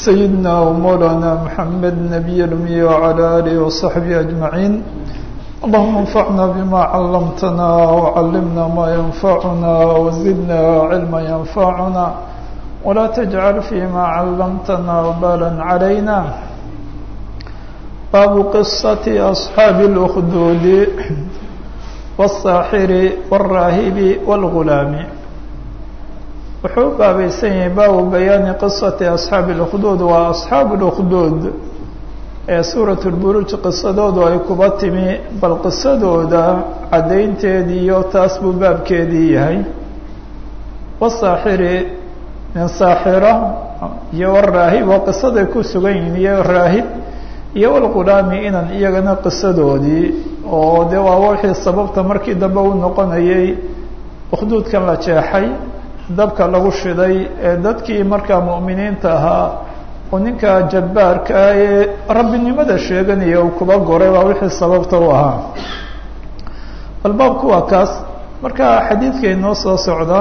سيدنا ومولانا محمد نبي الأمي وعلى آله وصحبه أجمعين اللهم انفعنا بما علمتنا وعلمنا ما ينفعنا وزدنا علما ينفعنا ولا تجعل فيما علمتنا وبالا علينا باب قصة أصحاب الأخدود والساحر والراهب والغلام wuxuu baabaysan yahay baabu bayaani qisati asxaabi اlkhduud waa asxaabu اlkhduud ee suurat lburuuj qisadoodu ay kuba timi bal qisadooda caddaynteedii iyo taas buu baabkeedii yahay wasaaxiri nin saaxira iyo waraahib oo qisaday ku sugan yihiin iyo raahib iyo walghulaami inan iyagana qisadoodii oo dee waa wixii sababta markii dambe u noqonayay ukhduudkan la jeexay dabka lagu shiday ee dadkii markaa mu'miniinta ahaa oo ninka jabbaarka ah ee rabbinimada sheeganaya uu kuba goray waa wixii sababta u ahaa bal baabku waa kaas marka xadiidka inoo soo socda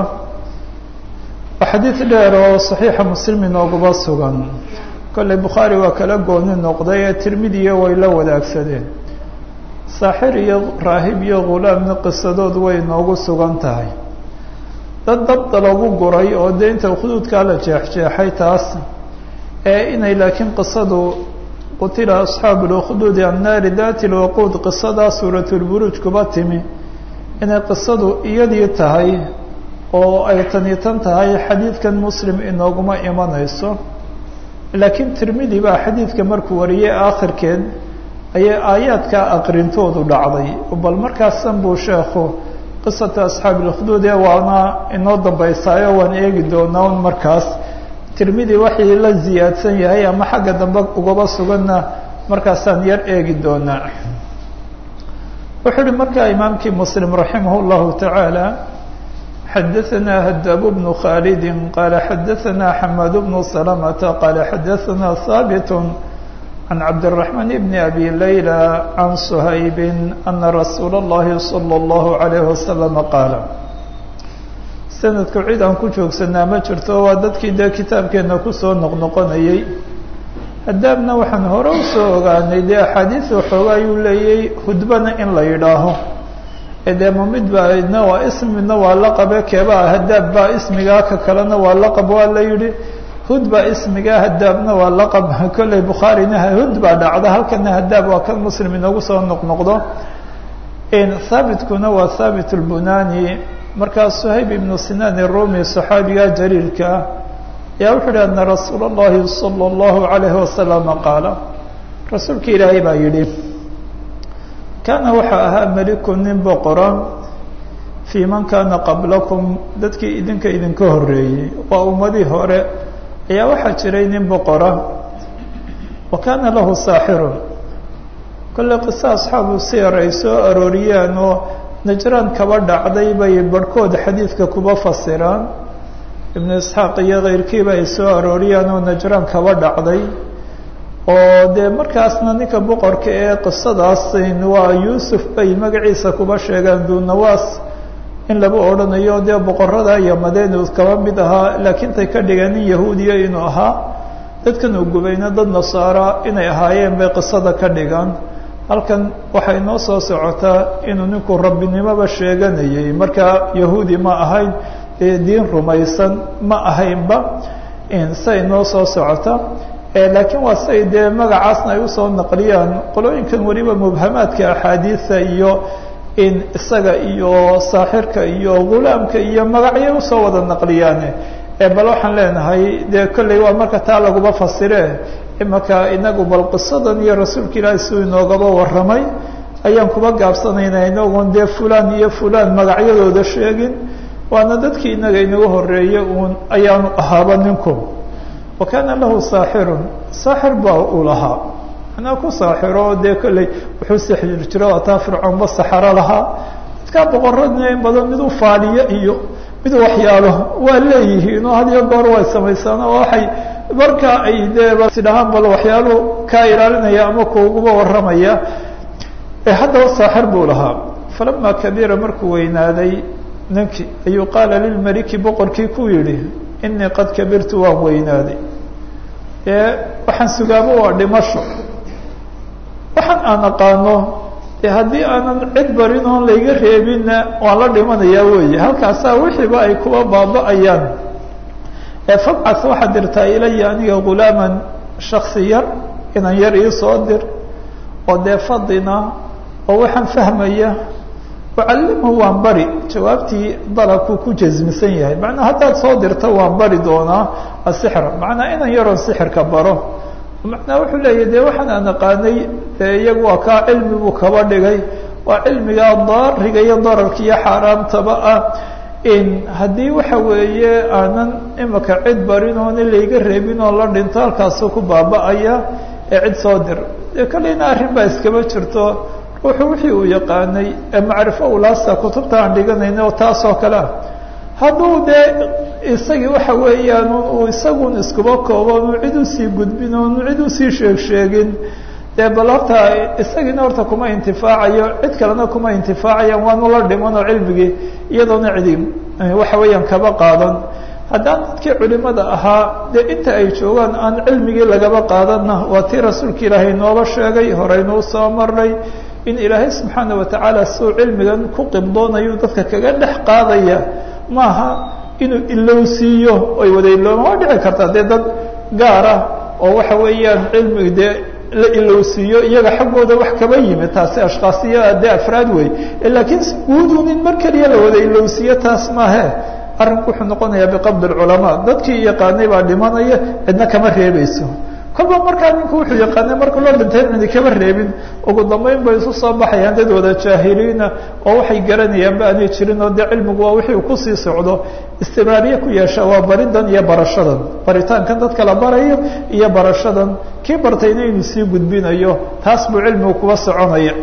waa xadiid dheer oo saxiixa muslim inooguba sugan kolley bukhaari waa kala gooni noqday ee tirmidiya way la wadaagsadeen saaxir iyo raahib iyo ghulaamna qisadoodu way inoogu sugan tahay dad dabda lagu guray oo dee inta khuduudkaa la jeexjeexay taas ee inay laakiin qisadu qutila asxaabu lkhduudi annaari dati lwaquud qisadaa suuratulburuuj kuba timi inay qisadu iyadii tahay oo ay tani tan tahay xadiidkan muslim inooguma imanayso laakiin tirmidi baa xadiidka markuu wariyey aakhirkeed ayay aayaadkaa aqrintoodu dhacday bal markaasan buu sheekhu qisata asxaabi اlkhduud ee waana inoo dambaysaayo waan eegi doonaa un markaas tirmidi waxii la ziyaadsan yahay ama xagga dambe ugaba suganna markaasaan yar eegi doonaa wuxuu uhi markaa imaamkii muslim raximah اllahu taعaalى xadaثna hadaab bnu khaalidi qaala xadaثna xamaad bnu salamata qaala xadaثna haabit عن عبد الرحمن بن أبي ليلى عن صهيب أن رsuuل اللhi صلى الله عليه وسلم قاaل سندku cid aan ku joogsanaa ma jirto waa dadkii dee kitaabkeena kusoo noqnoqonayey hadaabna waxaan hore usoo ogaanay dee أxaadiiث waxooga ayuu leeyay hudbana in la yidhaaho dee ma mid ba idna waa ism midna waa laqabe keebaa hadaab baa ismigaa ka kalena waa laqab waa la yihi hud baa ismiga hadaabna waa laqab kolley bukhaarina hud baa dhacda halkana hadaab waa kan muslim inoogu soo noqnoqdo haabitkuna waa haabit اlbunani markaa suhayb ibnu sinan irumi صaxaabiga jaliilka ayaa wuxuu yihi ana rasuula اllahi salى اllahu عalayhi wasalama qaala rasuulka ilaahay baa yidhi kaana waxaa ahaa meliku nin boqora fii man kaana qablakum dadkii idinka idinka horeeyey waa ummadii hore ayaa waxaa jiray nin boqora wa kaana lahu saaxirun kolley qiso asxaabu siyar ay soo arooriyaan oo najraan kaba dhacday bay barhkood xadiidka kuba fasiraan ibnu isxaaq iyo keyrkiiba ay soo arooriyaan oo najraan kaba dhacday oo dee markaasna ninka boqorka ee qisadaas waa yuusuf bay magaciisa kuba sheegaan dunawaas in laba odhanayo dee boqorada iyo madeenu kaba mid ahaa laakiin tay ka dhigeen nin yahuudiya inuu ahaa dadkan uu gubayna dad nasaara inay ahaayeen bay qisada ka dhigaan halkan waxay noo soo socotaa inuu ninku rabbinimoba sheeganayay markaa yahuudi ma ahayn dee diin rumaysan ma ahaynba say noo soo socota laakiin waa say dee magacaasna ay usoo naqliyaan qolooyinkan weliba mubhamaadka axaadiisa iyo in isaga iyo saaxirka iyo ghulaamka iyo magacyo usoo wada naqliyaane bal waxaan leenahay dee kolley waa marka taa laguba fasire imaka inagu bal qisadan iyo rasuulka ilaahi siduu inoogaba warramay ayaan kuba gaabsanayna inagoon dee fulan iyo fulan magacyadooda sheegin waana dadkii inaga inaga horeeye uun ayaanu ahaaba ninku wa kaana lahu saaxirun saaxir baa uu lahaa anaa ku saaxiro dee kolley wuxuu sixir jiro ataa fircoonba saxaro lahaa dadkaa boqoradna in badan mid u faaliyo iyo mid waxyaalo waa leeyihiin oo had iyo goor way samaysaan oo waxay markaa ay dee sidhahaan bal waxyaalo kaa ilaalinaya ama kuuguba warramaya haddaba saaxir buu lahaa falama kabiira markuu weynaaday ninkii ayuu qaala lilmeliki boqorkii ku yidhi inii qad kabirtu waan weynaaday ee waxaan sugaabo waa dhimasho waxaan aan aqaano e haddii aanan cid barin oon layga reebinna waan la dhimanayaa weeye halkaasaa wixiiba ay kuwa baaba-ayaan ee fabcas waxaad dirtaa ilaya aniga ghulaaman shaksi yar inan yar iisoo dir oo dee fadina oo waxaan fahmaya ucallimhu waan bari jawaabtii dalabku ku jasmisan yahay macnaa haddaad soo dirta waan bari doonaa asixra macnaa inan yaroon sixirka baro macnaa wuxuu leeyahy dee waxaan aan aqaanay dee iyagu waa kaa cilmi buu kaba dhigay waa cilmigaa daariga iyo dararka iyo xaaraamtaba ah in haddii waxa weeye aanan imika cid barin oon in layga reebin oo la dhinto halkaasu ku baaba-aya ee cid soo dir dee kalena arrin baa iskaba jirto ruuxu wixii uu yaqaanay ee macrifo ulaasta kutubta aan dhiganayna oo taasoo kale ah hadduu dee isagii waxa weeyaan uu isagun iskuba koobo nu cid usii gudbin oo nu cid usii sheeg sheegin dee bal horta isagiina horta kuma intifaacayo cid kalena kuma intifaacayaan waanu la dhiman oo cilmigii iyadoona cidi waxa weeyaan kaba qaadan haddaan dadkii culimada ahaa dee inta ay joogaan aan cilmigii lagaba qaadanna waa tii rasuulka ilaahay nooba sheegay horeynuu soo marnay in ilaahay subxaana watacaala siuu cilmigan ku qibdoonayu dadka kaga dhex qaadaya maaha inuu ilowsiiyo ay wada ilooban waa dhici kartaa dee dad gaar ah oo waxa weeyaan cilmiga dee la ilowsiiyo iyaga xaggooda wax kaba yimid taasi ashkaasiya dee afraad wey laakiin guudun in mar keliya la wada ilowsiiyo taas maahe arrinku wuxuu noqonayaa biqabdi lculamaa dadkii yaqaanay baa dhimanaya cidna kama reebayso kolba markaa ninku wuxuu yaqaanay markuu la dhintay cidi kama reebin ugu dambeyn bay isu soo baxayaan dad wada jaahiliina oo waxay garanayaanba aanay jirin oo dee cilmigu waa wixii uu kusii socdo istimaariye ku yeesha waa baridan iyo barashadan baritaankan dadka la barayo iyo barashadan kii bartayna inuu sii gudbinayo taas buu cilmigu kuba soconaya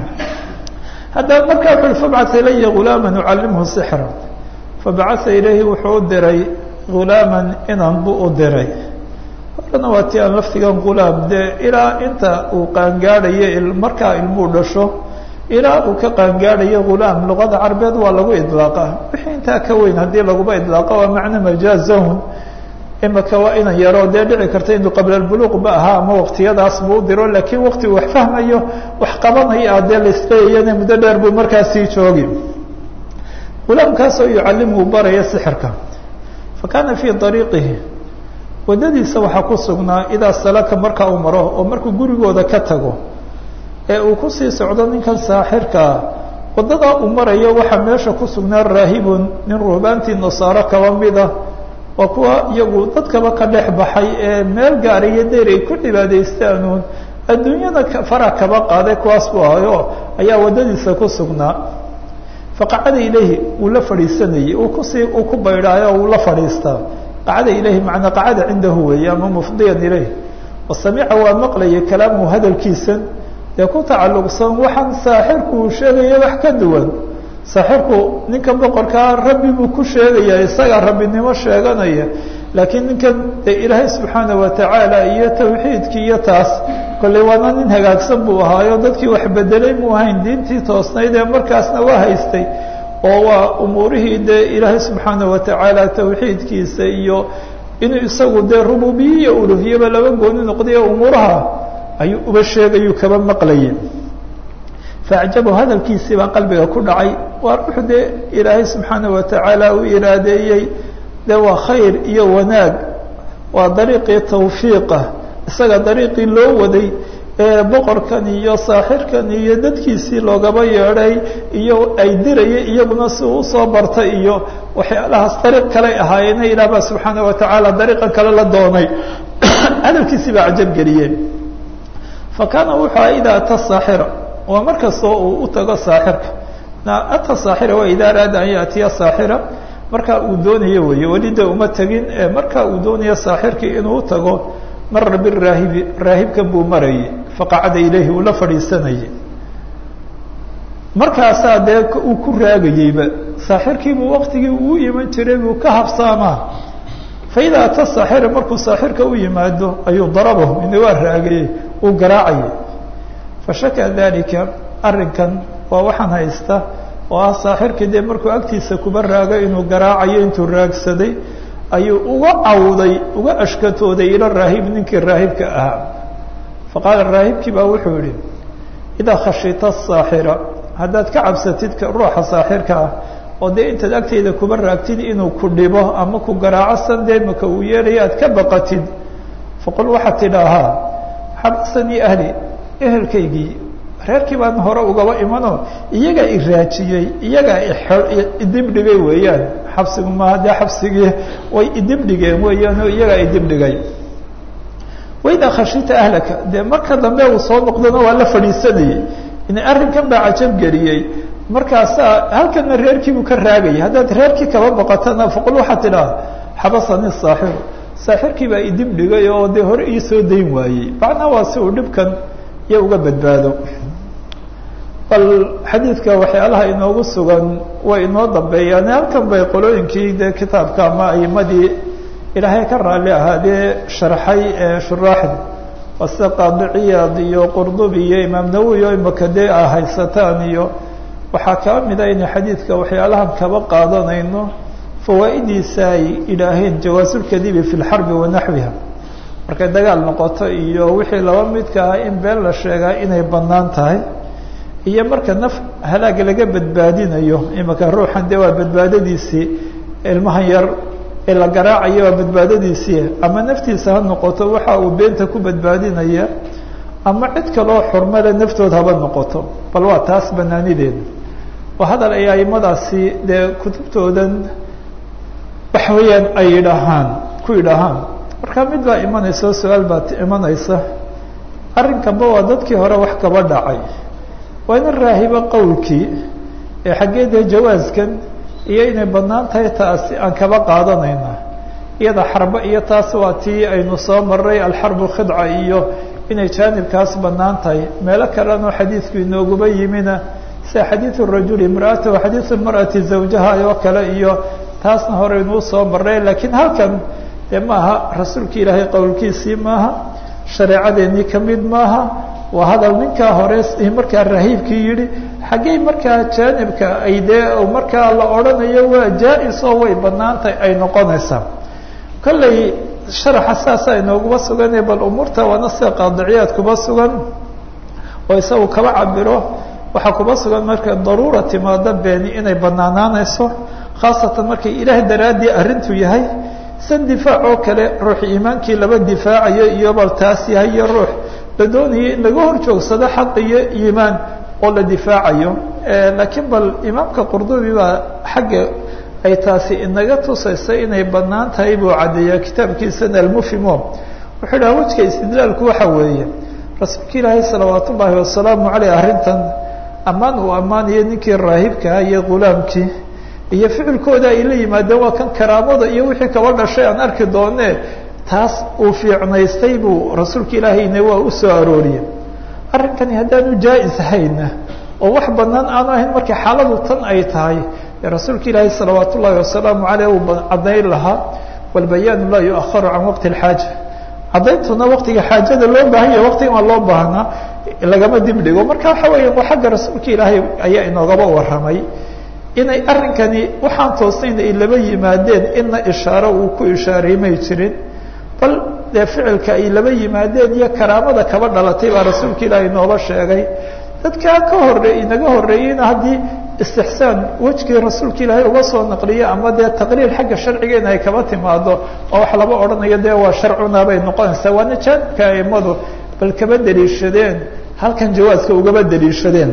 haddaba markaa wuxu ui fabcaa ilaya ghulaama ucalimhu sixra fabacaa ilayhi wuxuu u diray ghulaaman inan buu u diray horena waa ti aan laftigan ghulaam dee ilaa inta uu qaangaadhayo markaa ilmuu dhasho ilaa uu ka qaangaadhayo ghulaam luqada carabeed waa lagu idlaaqa wixii intaa ka weyn haddii laguba idlaaqa waa macno majaazahun imika waa inan yaro dee dhici karta inuu qabla buluuq ba ahaa ama waqtiyadaas buu u diro laakiin waqti uu wax fahmayo wax qabanayo ah dee laisleeyana muddo dheer buu markaasii joogi ghulaamkaasoo yucallimhu baraya sixirka fa kaana fii ariiqihi waddadiisa waxaa ku sugnaa idaa salaka marka uu maro oo markuu gurigooda ka tago ee uu kusii socdo ninkan saaxirkaa waddadaa uu marayo waxaa meesha ku sugnaa raahibun nin ruhbaantii nasaaro kaba mida waa kuwa iyagu dadkaba ka dhex baxay ee meel gaara iyo deyr ay ku cibaadaystaanuun adduunyada fara kaba qaaday kuwaas buu ahayo ayaa waddadiisa ku sugnaa faqacada ilayhi wuu la fadhiisanayey uu kusii uu ku baydhaayo uu la fadhiistaa qacada ilayhi macnaa qacada cindahu weeye ama mufdiyan ilayh wasamica waa maqlayay kalaamuhu hadalkiisan dee ku tacalluqsan waxaan saaxirku uu sheegaya wax ka duwan saaxirku ninkan boqorkaa rabbi buu ku sheegaya isagaa rabbinimo sheeganaya laakiin ninkan dee ilaahay subxaana watacaala iyo tawxiidkii iyo taas kolley waana nin hagaagsan buu ahaayo dadkii wax bedelay muu ahayn diintii toosnayd ee markaasna waa haystay oo waa umuurihii dee ilaahay subxaana watacaala tawxiidkiisa iyo inuu isagu dee rububiye iyo uluhiyaba laba gooni noqday umuuraha ayuu uba sheegayuu kaba maqlayay faacjabu hadalkiisii baa qalbiga ku dhacay waa ruuxu dee ilaahay subxaana watacaala uu iraadeeyey dee waa khayr iyo wanaag waa dariiqii tawfiiqa isaga dariiqii loo waday ee boqorkan iyo saaxirkan iyo dadkiisii loogaba yeedhay iyo ay diraya iyaguna si uu usoo bartay iyo waxyaalahaas dariiq kaley ahaayeena ilaah baa subxaana watacaala dariiqan kale la doonay hadalkiisii baa cajab geliyeen fa kaana wuxuu aha idaa ata saaxira waa markastoo uu u tago saaxirka ata saaxira waa ida araada an yaatiya saaxira marka uu doonayo weeye weli de uma tegin marka uu doonayo saaxirkii inuu utago mara biraahibi raahibkan buu marayay faqacada ilayhi uu la fadhiisanayay markaasaa dee uu ku raagayeyba saaxirkiibuu waktigii uu iman jiray buu ka habsaamaa faida ata saaxira markuu saaxirka u yimaado ayuu darabahu ina waa raagayey uu garaacayay fashaka dalika arrinkan waa waxaan haysta oo ah saaxirkii dee markuu agtiisa kuba raago inuu garaacayo intuu raagsaday ayuu uga cawday uga ashkatooday ila raahib ninkii raahibka ahaa faqaala raahibkii baa wuxuu yihi idaa khashita saaxira haddaad ka cabsatid ruuxa saaxirka ah oo dee intaad agtayda kuba raagtid inuu ku dhibo ama ku garaaco sandeemaka uu yeelaya aad ka baqatid faqul waxaad tidhaahaa xabasanii ahli ehelkaygii reerkii baan hore ugaba imano iyagaa i raajiyey iyagaa idibdhigay weeyaan xabsigu maaha dee xabsigii way idibdhigeen weeyaan oo iyagaa idibdhigay waidaa khashita ahlaka dee marka dambe uu soo noqdona waa la fadhiisanayey in arrinkan baa cajab geliyey markaasaa halkana reerkiibuu ka raagayay haddaad reerkii kaba baqatana faqul waxaad tidhaha xabasani saaxiru saaxirkii baa idib dhigay oo dee hore ii soo dayn waayey macnaha waa si uu dhibkan iyo uga badbaado bal xadiidka waxyaalaha inoogu sugan way inoo dambeeyaan halkan bay qolooyinkii dee kitaabka ama aimadii ilaahay ka raalli ahaadee sharxay ee shuraaxda waa sida qaadiciyaad iyo qurdubi iyo imaam nawowi oo imaka dee a haysataan iyo waxaa kaa mida inay xadiidka waxyaalahan kaba qaadanayno fawaa'idiisa ay idhaaheen jawaasulkadibi fi lxarbi wa naxwiha markay dagaal noqoto iyo wixii laba midka ah in been la sheegaa inay bannaan tahay iyo marka naf halaag laga badbaadinayo imaka ruuxan dee waa badbaadadiisii ilmahan yar ee la garaacayo waa badbaadadiisii ama naftiisa ha noqoto waxa uu beenta ku badbaadinaya ama cid kaloo xurmale naftood haba noqoto bal waa taas banaanideeda waa hadal ay aimadaasi dee kutubtoodan waxa weeyaan ay yidhaahaan ku yidhaahaan marka mid baa imanaysa oo su-aal baa imanaysa arrinkanba waa dadkii hore wax kaba dhacay waa ina raahibo qowlkii ee xaggee dee jawaaskan iyo inay bannaan tahay taasi aan kaba qaadanayna iyada xarbo iyo taas waa tii aynu soo maray alxarbu khidca iyo inay jaanibkaas bannaan tahay meelo kaleno xadiidku inooguba yimina sida xadiidu rajuli imraatahu xadiidu mar'ati zawjaha oo kale iyo taasna hore inuu soo maray laakiin halkan dee maaha rasuulki ilaahay qowlkiisii maaha shareecadeennii ka mid maaha waa hadal ninkaa hore markaa rahiibkii yidhi xaggey markaa jaanibka ay dee markaa la odhanayo waa jaa-is oo way bannaantahay ay noqonaysaa kolley sharaxa saasa inooguba sugane bal umuurta waana sida qaadiciyaad kuba sugan oo isagu kaba cabiro waxaa kuba sugan markay daruura timaado beeni inay banaanaanayso khaasatan markay ilaah daraaddii arrintu yahay san difaac oo kale ruux iimaankii laba difaacayo iyo bal taas yahay iyo ruux la doonaya in laga hor joogsado xaq iyo iimaan oo la difaacayo laakiin bal imaamka qurdubi baa xagga ay taasi inaga tusaysa inay bannaan tahay buu caddeeyaa kitaabkiisana almufimo wuxuu dhaha wejka istidlaalku waxa weeye rasuulka ilaahay salawaat ullaahi wasalaamu caleyh arrintan ammaan uu ammaanayo ninkii raahibkaa iyo ghulaamkii iyo ficilkooda ay la yimaadeen waa kan karaamada iyo wixii kaba dhashay aan arki doonee taas uu fiicnaystay buu rasuulka ilaahayna waa u soo arooriyey arrinkani haddaanu jaa-is hayna oo wax bannaan aanu ahayn markay xaaladu tan ay tahay rasuulka ilaahay salawaat ullaahi wasalaamu caleyh uu caddayn lahaa walbayaanu laa yuaharu can waqti alxaaja caddayntuna waqtiga xaajada loo baahan yahay waqtiga aan loo baahnaa lagama dib dhigo marka waxa weeya waa xagga rasuulka ilaahay ayaa inoogaba warramay inay arrinkani waxaan toosnayn ay laba yimaadeen ina ishaaro uu ku ishaaray may jirin bal dee ficilka ay laba yimaadeen iyo karaamada kaba dhalatay baa rasuulka ilaahay nooba sheegay dadkaa ka hore inaga horeeyeyna haddii istixsaan wejkii rasuulka ilaahay uga soo naqliyo ama dee taqriir xagga sharcigeena ay kaba timaado oo wax laba odhanayo dee waa sharcuna bay noqonaysaa waana jaanibka aimadu bal kaba daliishadeen halkan jawaaska ugaba daliishadeen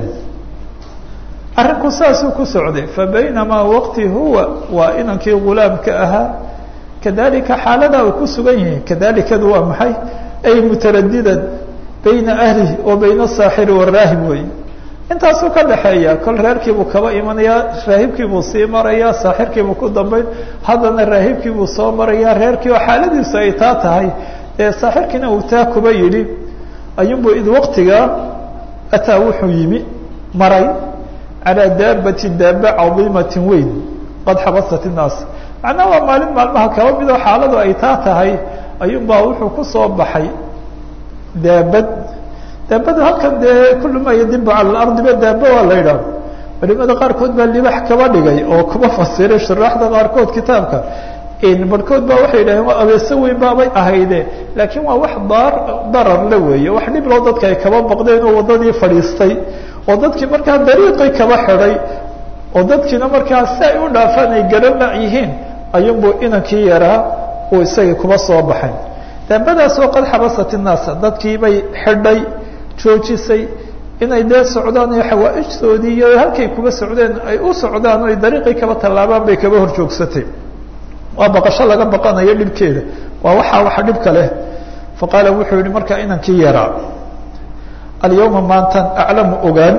arrinku saasuu ku socday fabaynamaa waqti huwa waa inankii ghulaamka ahaa kadalika xaaladaa uu ku sugan yahay kadalikadu waa maxay ay mutaradidan bayna ahlihi wa bayna asaaxiri waraahib wey intaasuu ka dhaxeeya kol reerkiibuu kaba imanayaa raahibkiibuu sii marayaa saaxirkiibuu ku dambayn haddana raahibkiibuu soo marayaa reerkii oo xaaladiisu ay taa tahay ee saaxirkiina uu taa kuba yidhi ayuunbu id waqtigaa ataa wuxuu yimi maray calaa daabati daaba cadiimatin weyn qad xabasat innaas macnaha waa maalin maalmaha kaba midoo xaaladu ay taa tahay ayuunbaa wuxuu ku soo baxay daabad daabada halkan dee kullu maa yadibu cala alardiba daaba waa la yidhaah culimada qaarkood baa libax kaba dhigay oo kuba fasiray shuraaxda qaarkood kitaabka barhkood baa waxay yidhaheen waa abeeso weyn baabay ahayde laakiin waa wax daar darar la weeye wax dhib loo dadka ay kaba baqdeen oo waddadii fadhiistay oo dadkii markaa dariiqii kaba xidhay oo dadkiina markaa si ay u dhaafaan ay garana yihiin ayuunbuu inankii yaraa uu isagii kuba soo baxay daabadaasoo qad xabasat innaasa dadkii bay xidhay joojisay inay dee socdaan iyo xawaaijtoodii iyo halkay kuba socdeen ay u socdaan o ay dariiqii kaba tallaabaan bay kaba horjoogsatay waa baqasho laga baqanayo dhibkeeda waa waxaa waxa dhibka leh faqaala wuxuu yihi markaa inankii yaraa alyawma maantan aclamu ogaan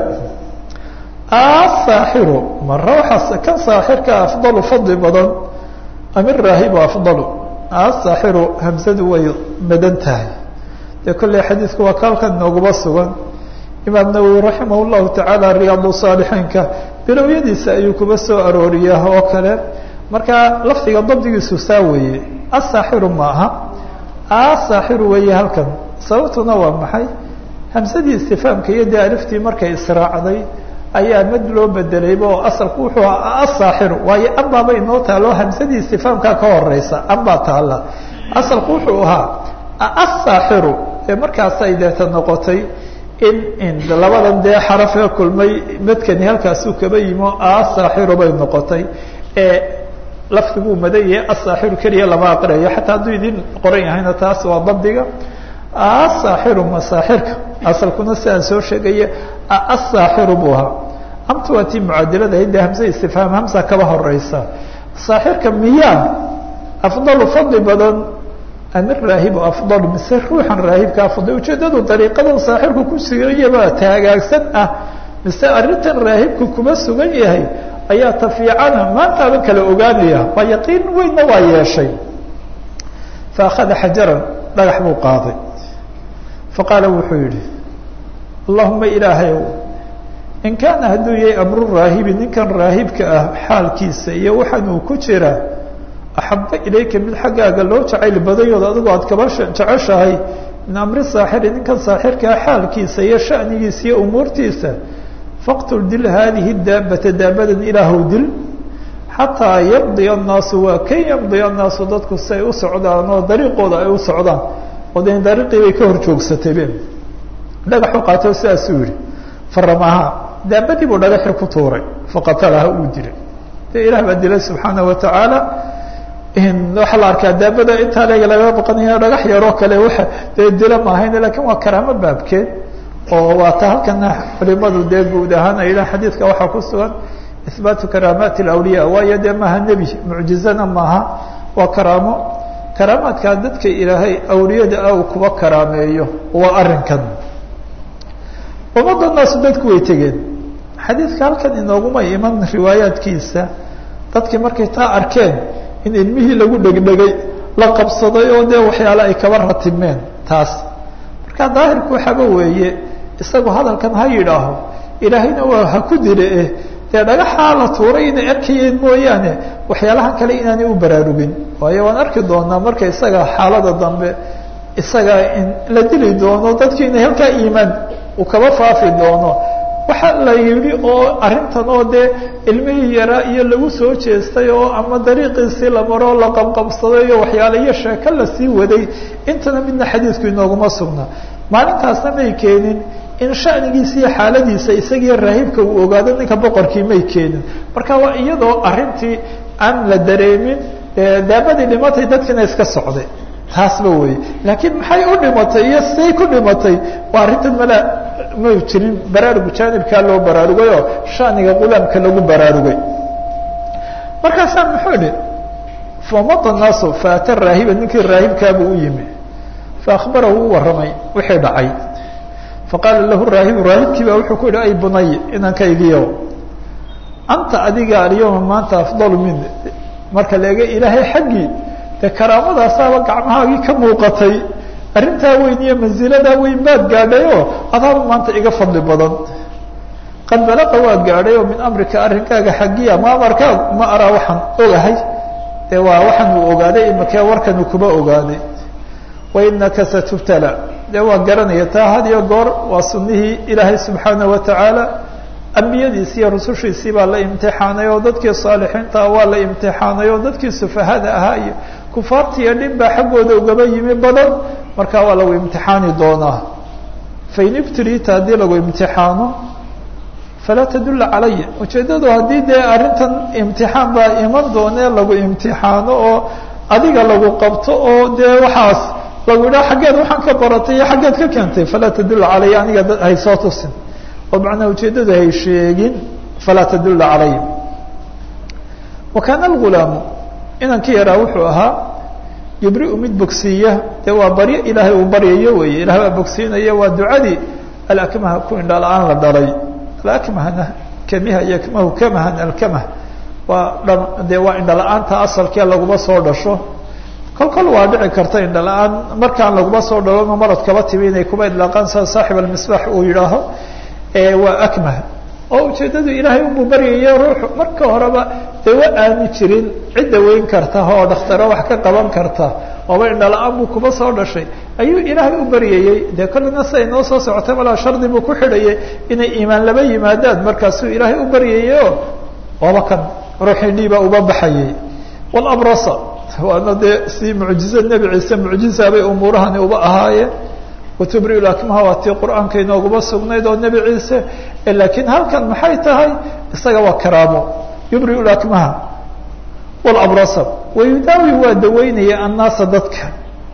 asaaxiru mara waxaa kan saaxirka afdalu fadli badan am iraahibu afdalu asaaxiru hamsadu way madan tahay dee kolley xadiidku waa kaalkan nooguma sugan imaam nawowi raximah llahu tacaala riyaadu saalixiinka bilowyadiisa ayuu kuba soo arooriyaa oo kale marka lafdiga dabdigiisu saa weeye asaaxiru ma aha asaaxiru weeye halkan sababtuna waa maxay hamsadii istifaamka iyo dee aliftii markay israacday ayaa mad loo bedelayba oo asalku wuxuu ahaa asaaxiru waayo ambaaba inoo taalo hamsadii istifaamkaa ka horeysa ambaa taala asalku wuxuu ahaa asaaxiru ee markaasay deeta noqotay in in labadan dee xarafee kulmay madkani halkaasuu kaba yimo asaaxiru bay noqotay ee lafdiguu madan yahay asaaxiru keliya lama aqriyayo xataa hadduu idin qoran yahayna taas waa dabdiga asaaxiru masaaxirka asalkuna si aan soo sheegaya asaaxiru buu ahaa amta waa tii mucaadilada hidde hamse istifhaam hamsa kaba horeysa saaxirka miyaa afdalu fadli badan amir raahibu afdalu mise ruuxan raahibka afdal ujeedadu dariiqadan saaxirku ku suganyaba taagaagsan ah mise arrintan raahibku kuma sugan yahay ayaa ta fiicana maantaaban kala ogaanaya waa yaqiin weynna waa yeeshay fa akhada xajaran dhagax buu qaaday faqaala wuxuu yihi allahuma ilaahayow in kaana hadduu yahay amru raahibi ninkan raahibka ah xaalkiisa iyo waxaan uu ku jira axaba ilayka mid xaggaaga loo jacayl badayooda adigu aad kaba jeceshahay min amri saaxiri ninkan saaxirkaa xaalkiisa iyo shanigiisa iyo umuurtiisa faqtul dil haadihi daabata daabadan ilaahow dil xataa yamdiya annaasu waa kan yamdiya annaasu dadku si ay u socdaan oo dariiqooda ay u socdaan oo de dariiqii bay ka hor joogsataybe dhagaxu qaato sidaasuu yihi faramahaa daabadii buu dhagaxi ku tuuray faqatalaha uu dilay de ilah baa dilay subxaana wa tacaala waxaa la arkaa daabada intaa leega laga baqanaya dhagax yaroo kale wa dee dila maahayn lakin waa karaamo baabkeed oo waa ta halkana culimadu dee guud ahaan ay yidhahan xadiidka waxaa ku sugan ihbaatu karaamaati alawliya waayo dee maaha nebi mucjizana maaha waa karaamo karaamaadkaa dadka ilaahay awliyada ah uu kuba karaameeyo waa arrinkan ummadda naasu dadku way tegeen xadiidka halkan inooguma iman riwaayaadkiisa dadkii markay taa arkeen in ilmihii lagu dhegdhegay la qabsaday oo dee waxyaale ay kaba ratimeen taas marka daahirku waxaaba weeye isagu hadalkan ha yidhaaho ilaahayna waa ha ku dile eh dee dhagaxaa la tuuray inay arkayeen mooyaane waxyaalahan kale inaanay u baraarugin waayo waan arki doonaa marka isaga xaalada dambe isaga in la dili doono dadkii inay halkaa iimaan uu kaba faafi doono waxa la yidhi oo arrintan oo dee ilmihii yaraa iyo lagu soo jeestay oo ama dariiqiisii la maro la qabqabsaday iyo waxyaale iyo sheeko lasii waday intana midna xadiidku inooguma sugna maalintaasna may keenin in shanigiisa iyo xaaladiisa isagiiyo raahibka uu ogaado ninka boqorkii may keenin marka waa iyadoo arrintii aan la dareemin daabadii dhimatay dadkiina iska socday taasba wey laakiin maxay u dhimatay iyo siday ku dhimatay waa arrintan mala ma jirin baraarugu jaanibkaa loo baraarugayoo shaniga qulaamka lagu baraarugay markaasaa muxuu idhi famada naasu faata raahiba ninkii raahibkaabuu u yimi faakbarahu u warramay wixii dhacay faqaala lahu raahibu raahibkii baa wuxuu ku yihi ay bunay inankaygiyo anta adiga alyawma maanta afdalu min marka la ega ilaahay xaggii dee karaamadaasaaba gacmahaagii ka muuqatay arrintaa weyn iyo mansiladaa weyn baad gaadhay oo adaaba maanta iga fadli badan qad balaqa waa gaadhay oo min amrika arrinkaaga xaggiya ma amarkaa ma araa waxaan ogahay dee waa waxaan uu ogaaday imakee warkanuu kuba ogaaday wainaka satubtala dee waa garanaya taa had iyo goor waa sunihii ilaahay subxaana wa tacaala ambiyadiisi iyo rusushiisii baa la imtixaanay oo dadkii saalixiinta waa la imtixaanay oo dadkii sufahada ahaa iyo kufaartiiyo dhin baa xaggooda ugaba yimi badan markaa waa lagu imtixaani doonaa fain ibtulita haddii lagu imtixaano falaa tadula calaya ujeeddadu haddii dee arrintan imtixaan baa iman doonee lagu imtixaano oo adiga lagu qabto oo dee waxaas lagu idhaha xaggeed waxaan ka baratay iyo xaggeed ka keentay falaa tadula calaya aniga hay soo tusin oo macnaa ujeeddadu hay sheegin falaa tadula calaya wa kaana algulaamu inankii yaraa wuxuu ahaa yubriu mid bogsiiya dee waa baryo ilaahay uu baryayo weeye ilahay baa bogsiinaya waa ducadii alakmaha ku indha la-aan la dhalay alakmahna kamiha yakmahu kamahan alkamah waa dha dee waa indha la-aanta asalkee laguma soo dhasho kol kol waa dhici karta indha la-aan markaan laguma soo dhalo marad kaba timi inay kuba idlaaqaan sida saaxib almisbax uu yidhaaho waa akmah oo ujeeddadu ilaahay unbuu baryayo ruuxu marka horeba dee wa aani jirin cidda weyn karta oo dhakhtaro wax ka qaban karta ooba indha la-aan buu kuba soo dhashay ayuu ilaahay u baryayey dee kollina siday noo soo socotay malaa shardi buu ku xidhayay inay iimaan laba yimaadaan markaasuu ilaahay u baryayeo waaba kan ruuxii dhiiba uba baxayay walabrasa waana dee si mucjiza nebi ciise mucjiza bay umuurahani uba ahaayeen watubri lakmaha waa tii qur-aanka inooguma sugnayd oo nebi ciise laakiin halkan maxay tahay isaga waa karaamo yubri lakmaha walabrasa wayudaawi waa daweynaya annaasa dadka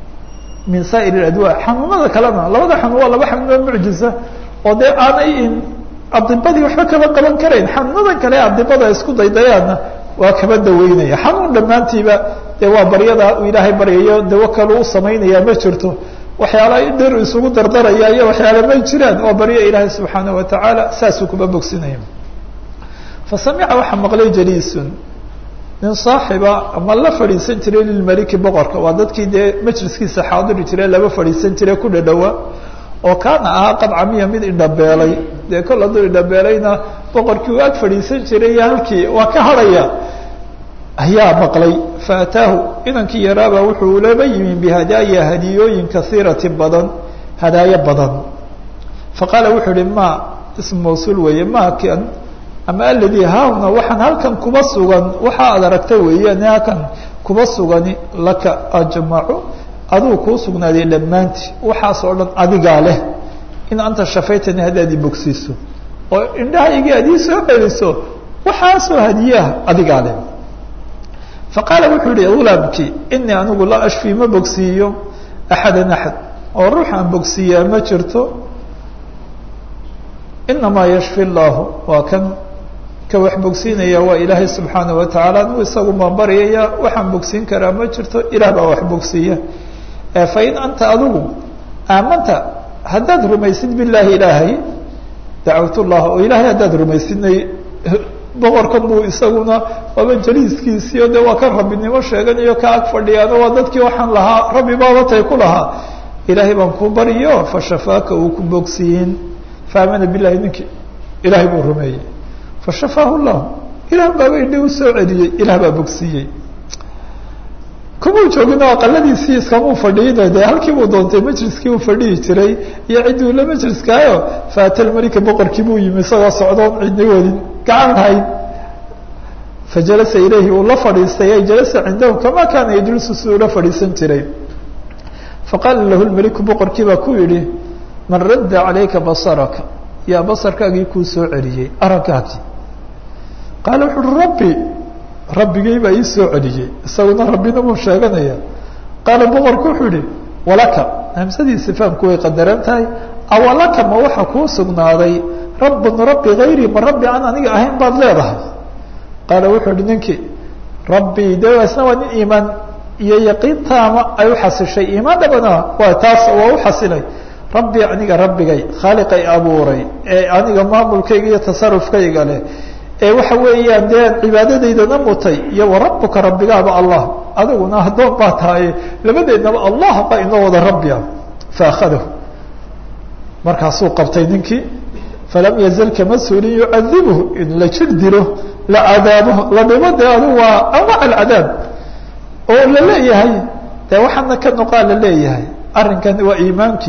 min saa'ir adwa xanuunada kalena labada xanuun waa laba xanuunoo mucjiza oo dee aanay adibadii waxba kaba qaban karayn xanuunadan kale adibada isku daydayaanna waa kaba daweynaya xanuun dhammaantiiba dee waa baryada uu ilaahay baryayo dawo kalu u samaynaya ma jirto waxyaala dhir isugu dardaraya iyo waxyaala may jiraan oo baryo ilaahay subxaanaه watacaala saasuu kuba bogsinaya fasamica waxaa maqlay jaliisun nin saaxiba ama la fadhiisan jiray lilmaliki boqorka waa dadkii dee majliskiisa xaadiri jire laba fadhiisan jire ku dhadhowa oo kaana ahaa qadcamiya mid indhabeelay dee kol hadduu indhabeelayna boqorkii uu ag fadhiisan jiray iyo halkii waa ka harhaya ayaa maqlay faataahu inankii yaraaba wuxuu laba yimi bihadaaya hadiyooyin kaiirati badan hadaayo badan faqaala wuxuu ihi ma ism mawsuul weeye ma kan ama aladii haahuna waxaan halkan kuba sugan waxa aad aragta weeyaan halkan kuba sugani laka ajmacu aduu kuu sugnaaday dhammaantii waxaas oo dhan adigaa leh in anta shafaytani haddaad i bogsiiso oo indhahaygii aad ii soo celiso waxaasoo hadiyaha adigaa leh faqaala wuxuu yihi ulaamkii inii anigu laa ashfii ma bogsiiyo axadan axad oo ruux aan bogsiiyaa ma jirto inamaa yashfi llaahu waa kan ka wax bogsiinaya waa ilaahay subxaana watacaala anigu isagu maan baryaya waxaan bogsiin karaa ma jirto ilaah baa wax bogsiiya fain anta adigu aamanta haddaad rumaysid bilaahi ilaahay dacawt llah oo ilaahay haddaad rumaysidnay boqorkan buu isaguna waaba jaliiskiisiio de waa kan rabbinimo sheeganayo ka ag fadhiyaano waa dadkii waxaan lahaa rabbi baabatay ku lahaa ilaahay baan kuu baryo fashafaaka uu ku bogsiyin faamana bilahi ninkii ilaahay buu rumeeyey fashafaahu llahu ilaah baaba indhi u soo celiyey ilaah baa bogsiiyey kumuu joogin oo aqaladiisii iskamuu fadhiina dee halkii buu doontay majliskii uu fadhihi jiray iyo ciddii ula majliskaayo faatalmalika boqorkii buu yimi isagoo socdoon cidna wadin gacan lahayn fajalasa ilayhi uu la fadhiistay ay jalasa cindahu kama kaana yajlisu si ula fadhiisan jiray faqaala lahu lmeliku boqorkii baa ku yidhi man radda calayka basaraka yaa basarkaagii kuu soo celiyey araggaagii qaala wuxu uhi rabbi rabbigay baa ii soo celiyey isaguna rabbina buu sheeganaya qaala boqorku wuxuu yihi walaka hamsadiisi fahamku way qadaran tahay awalaka ma waxa kuu sugnaaday rabbun rabbi hayrii ma rabbi aan aniga ahayn baad leedahay qaala wuxuu ihi ninkii rabbi de isna waa nin iimaan iyo yaqiintaama ay uxasishay iimaan dhabana waa taas waa u xasilay rabbi aniga rabbigay khaaliqay abuuray ee aniga maamulkayga iyo tasarufkayga leh ee waxa weeyaan dee cibaadadaydana mutay iyo warabuka rabbigaaba allah adiguna addoon baa tahay labadeednaba allah baa inoo wada rabbi ah faakadahu markaasuu qabtay ninkii falam yazal kama suulin yucadibhu in la jir dilo la cadaabo la dhimo dee adigu waa anwac alcadaab oo la leeyahay dee waxaana ka noqaa la leeyahay arrinkani waa iimaankii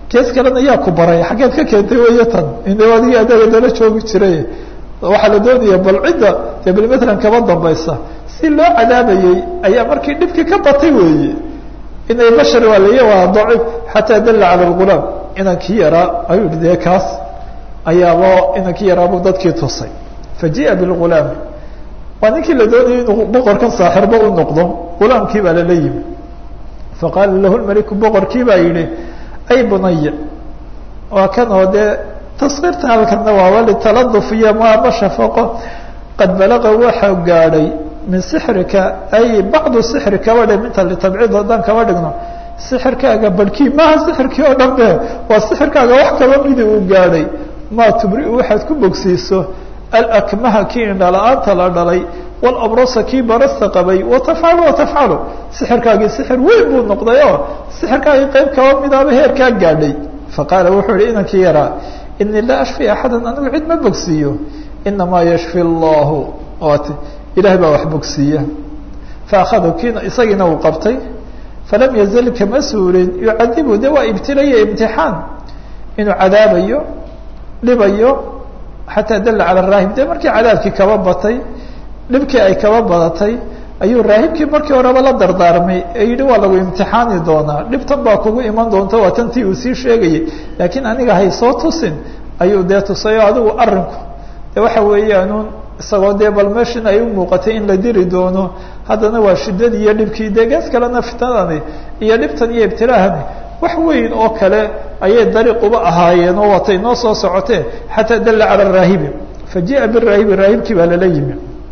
kees kalena yaa ku baray xaggeed ka keentay weyo tan ina adigii adaga dala joogi jiray waxaa la doonaya bal cidda dee bal matlan kaba dambaysa si loo cadaabayey ayaa markii dhibkii ka batay weeye inay bashar waa laya waa daciif xataa dalla cala lgulaam inankii yaraa ayuu yihi dee kaas ayaaba inankii yaraabuu dadkii tusay faji'a bilgulaami waa ninkii la doonayay inuu boqorkan saaxirba u noqdo gulaamkii baa lala yimi faqaala lahu lmaliku boqorkii baa yihi ay bunaya waa kan oo dee taskiirta halkana waaba litaladuf iyo maama shafaqo qad balaqa waxa gaadhay min sixrika ay bacdu sixrika wadhe minta litabciid haddaan kaba dhigno sixirkaaga barhkii maaha sixirkii oo dhan be waa sixirkaaga wax kaba midi uu gaadhay maa tubri-u waxaad ku bogsiiso alakmaha kii indhala-aanta la dhalay walabrasa kii barasta qabay watafcalu watafcalu sixirkaagii sixir weyn buu noqday oo sixirkaagii qeyb kaba midaaba heerkaa gaadhay faqaala wuxuu yihi inankii yaraa inii laa ashfi axada anigu cid ma bogsiiyo inamaa yashfi allahu ot ilahay baa wax bogsiiya faakadu kiina isagiina uu qabtay falam yazal kama suulin yucadibu de waa ibtilaya imtixaan inuu cadaabayo dhibayo xataa dalla cala raahib de markii cadaabkii kaba batay dhibkii ay kaba badatay ayuu raahibkii markii horeba la dardaarmay ee yihi waa lagu imtixaani doonaa dhibtan baa kugu iman doonta waa tantii uu sii sheegayay laakiin aniga hay soo tusin ayuu dee tusayo adigu arinku de waxa weeyaanuun isagoo dee bal meeshan ay u muuqatay in la diri doono haddana waa shiddadii iyo dhibkii dee gees kalena fitnadani iyo dhibtan iyo ibtilaahani wax weyn oo kale ayay dariiq uba ahaayeen oo watay noo soo socotee xataa dalla cala raahibi faji'a biraahibi raahibkii baa lala yimi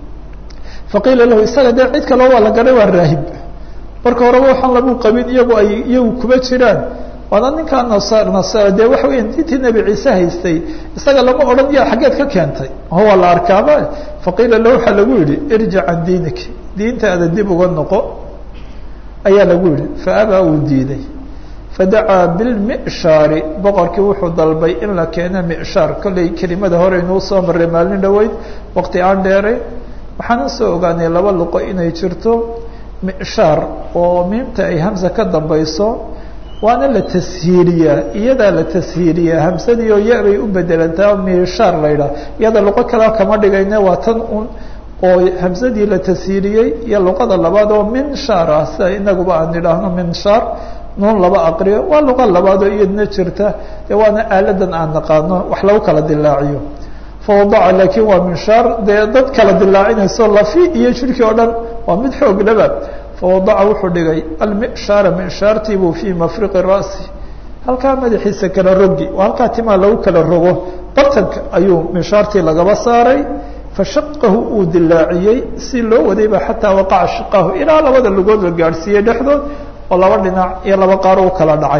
faqiila lahu isaga dee cid kaloo waa la garay waa raahib marka horeba waxaan lagu qabin iyagu ay iyagu kuba jiraan waana ninkaa nasar nasar dee waxa weya diintii nebi ciise haystay isaga lama odhan ya xaggeed ka keentay oo waa la arkaaba faqiila lahu waxaa lagu yihi irjic can diinik diintaada dib uga noqo ayaa lagu yihi faabaa uu diiday fadacaa bilmishaari boqorkii wuxuu dalbay in la keeno mishaar kollay kelimada hore inuu soo maray maalin dhaweyd waqti aan dheeray waxaanan soo ogaanay laba luqo inay jirto mishaar oo miimta ay hamsa ka dambayso waana la tashiiliyaa iyadaa la tashiiliyaa hamsadii oo ya bay u bedelantaa mishaar la ydhaha iyada luqo kale kama dhigayne waa tan un oo hamsadii la tashiiliyey iyo luqada labaad oo minshaar ah sida inaguba aan idhaahno minshaar nuun laba aqriyo waa luqa labaad oo iyadna jirta dee waana aaladan aan naqaano wax lagu kala dilaaciyo fawadaca laakiin waa minshaar dee dad kala dilaacinayso lafi iyo jirkii oo dhan waa mid xoog laba fawadaca wuxuu dhigay almishaara minshaartiibuu fii mafriqi ra'si halkaa madaxiisa kala rogi oo halkaa timaa lagu kala rogo bartanka ayuu minshaartii lagaba saaray fashaqahu uu dilaaciyey si loo wadayba xataa waqaca shiqahu ilaa labada lugood la gaadhsiiyey dhexdood oo laba dhinac iyo laba qaar u kala dhacay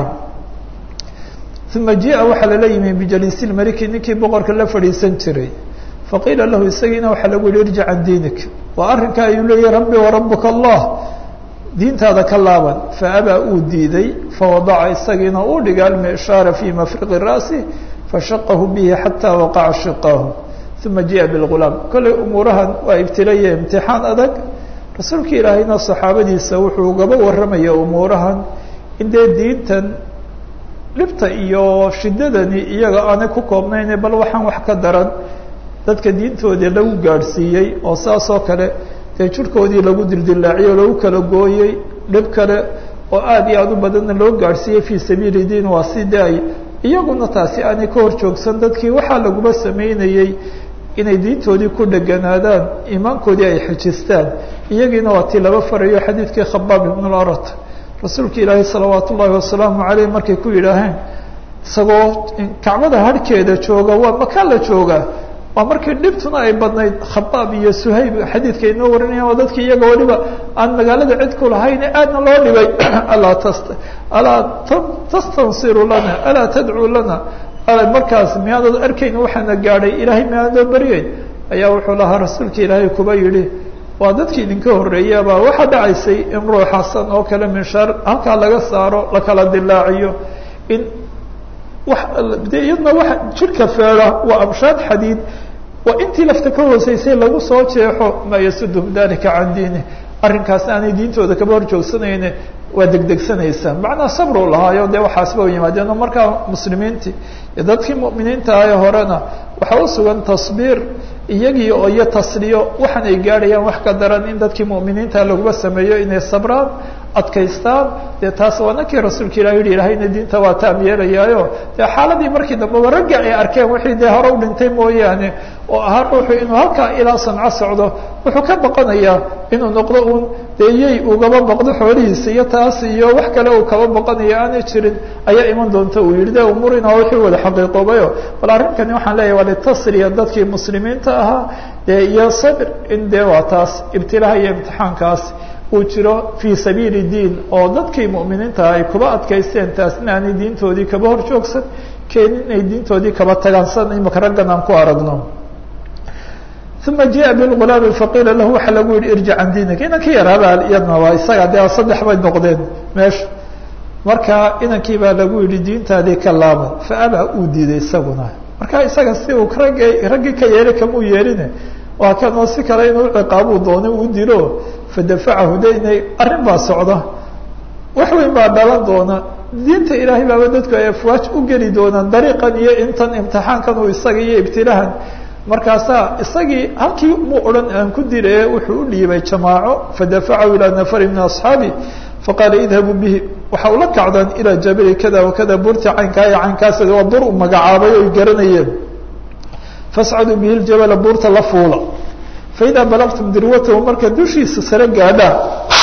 uma jia waxaa lala yimi bijaliisi lmaliki ninkii boqorka la fadhiisan jiray faqiila lahu isagiina waxaa lagu yihi irjic can diinik waa arrinka ayuu leeyahy rabbi warabuka allah diintaada ka laaban faabaa uu diiday fawadaca isagiina uu dhiga almishaara fii mafriqi ra'si fashaqahu bihi xataa waqaca shiqaahu uma jia bilgulaam kollay umuurahan waa ibtilaya imtixaan adag rasuulka ilaahayna saxaabadiisa wuxuu gaba warramaya umuurahan in dee diintan dhibta iyo shiddadani iyaga aanay ku koobnayne bal waxaan wax ka daran dadka diintoodii lagu gaadhsiiyey oo saas oo kale dee jirhkoodii lagu dildilaaciyey o lagu kala gooyey dhib kale oo aada iyo aada u badanna loo gaadhsiiyey fii sabiili diin waa si de ay iyaguna taasi aanay ka hor joogsan dadkii waxaa laguma sameynayey inay diintoodii ku dheganaadaan iimaankoodii ay xejistaan iyagiina waa tii laba farayo xadiidkii khabaab ibn larat rasuulka ilaahay salawaat ullaahi wasalaamu caleyh markay ku yidhaaheen isagoo kacbada harhkeeda jooga waa makaa la joogaa waa markii dhibtuna ay badnayd khabaab iyo suhayb xadiidka inoo warinayaan waa dadkii iyaga waliba aan magaalada cid ku lahayn aadna loo dhibay alaa tas alaa tastansiru lana alaa tadcuu lana markaas miyaadad arkayn waxaana gaadhay ilaahay miyaadoo baryeyn ayaa wuxuu lahaa rasuulka ilaahay kuba yidhi waa dadkii idinka horreeyabaa waxaa dhacaysay in ruux xasan oo kale minshaar halkaa laga saaro la kala dilaaciyo in wa de iyadna waa jirka feeda waa amshaad xadiid waa intii lafta ka hooseysay lagu soo jeexo maa yasudhum dalika can diini arrinkaas aanay diintooda kaba hor joogsanayne waa degdegsanaysaa macnaa sabru lahaayo dee waxaasba u yimaadeen oo markaa muslimiintii iyo dadkii mu'miniinta ahe horena waxaa u sugan tasbiir iyagii oo iyo tasliyo waxaan ay gaadhayaan wax ka daran in dadkii mu'miniinta laguma sameeyo inay sabraan adkaystaan dee taas waa nankii rasuulka ilah yihi ilahayna diinta waa taam yeelayaayo dee xaaladii markii dambeba ragga ay arkeen wixii dee hore u dhintay mooyaane oo ahaa ruuxu inuu halkaa ilaa sanco socdo wuxuu ka baqanayaa inuu noqdo uun dee yay ugaba baqdo xoolihiisa iyo taas iyo wax kale uu kaba baqanayo aanay jirin ayaa iman doonta uu yihi de umurina wixii wada xaqiiqoobayo bal arrinkani waxaan leeyahy waa litasriya dadkii muslimiinta ahaa dee iyo sabr in dee waa taas ibtilaaha iyo imtixaankaas uu jiro fii sabiili diin oo dadkii mu'miniinta ay kuba adkaysteen taasna aanay diintoodii kaba hor joogsan keenin inay diintoodii kaba tagaan san imaka raggan aan ku aragno uma jia bilgulaami faqiila lahu waxaa lagu yihi irjic can diinika inankii yaraabaa iyadna waa isaga dee saddex bay noqdeen meesha marka inankii baa lagu yihi diintaadii ka laabay faabaa uu diiday isaguna marka isaga si uu ragg raggii ka yeelay kamuu yeeline waa kanoo si kale inuu ciqaabuu doonay uu dilo fadafacahu de inay arrin baa socda wax weyn baa dhalan doona diinta ilaahay baaba dadku ay afwaaj u geli doonaan dariiqan iyo intan imtixaankan uu isaga iyo ibtilaahan markaasaa isagii halkii mu odhan aan ku dile wuxuu u dhiibay jamaaco fadafacahu ilaa nafari min asxaabi faqaala idhabuu bihi waxa ula kacdaan ilaa jabali kada wakada burti caynkaa iyo caynkaas waa bur u magacaabay oy garanayeen fascaduu bihi ljabala buurta la fuula faidaa balagtum dirwatahu marka dushiisa sare gaadhaan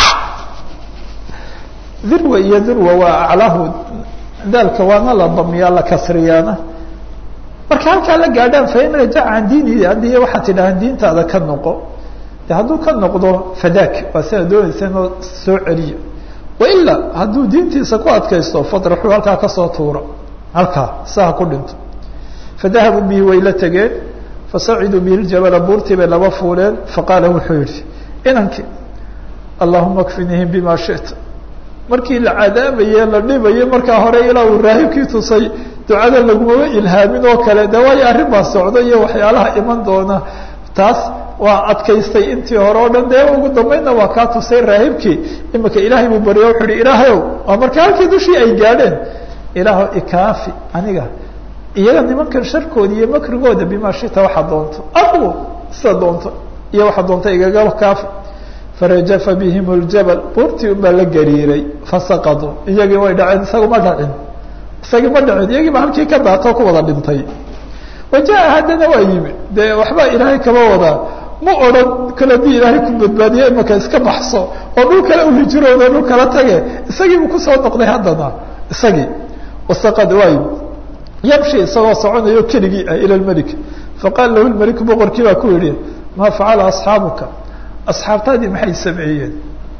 dirwa iyo dirwa waa aclahu daalka waana la damiyaa la kasriyaana marka halkaa la gaadhaan fain rajaca can diini haddii waxaad tidhahaan diintaada ka noqo de hadduu ka noqdo fadaak waa sidaa doonaysa inoo soo celiyo wailaa hadduu diintiisa ku adkaysto fadraxuu halkaa kasoo tuura halkaa saha ku dhinto fadahabuu bihi way la tegeen fasaciduu bihi ljabala buurtii bay laba fuuleen faqaala wuxuu yihi inankii allahuma kfinihim bima shita markii la cadaabaye la dhibaye markaa hore ilaa uu raahibkii tusay ducada lagumaba ilhaamin oo kale de waayo arrin baa socda iyo waxyaalaha iman doona taas waa adkaystay intii hore o dhan dee ugu dambeynna waa kaa tusay raahibkii imika ilaahay buu baryo wuxuu hi ilaahayow waa marka halkii dushii ay gaadheen ilaahow ikaafi aniga iyaga nimankan sharkooda iyo makrigooda bima shita waxaa doonto aqwo sida doonto iyo waxaa doonta igaga kaafi farajafa bihim ljabal buurtii un baa la gariiray fasaqaduu iyagii way dhaceen isaga ma dhacin isagii ma dhacin iyagiiba halkii ka daatoo ku wada dhintay wajaa haddana waa yimi dee waxbaa ilaahay kaba wadaa ma odhan kale dii ilaahay ku badbaadiye imaka iska baxso oo dhul kale uhijiroodo dhul kala tage isagiibu kusoo noqday haddana isagii wasaqad waa yimi yamshi isagoo soconayo keligii ah ila lmelik faqaala lahu lmeliku boqorkii baa ku yihi maa facala asxaabuka asxaabtaadii maxay sameeyeen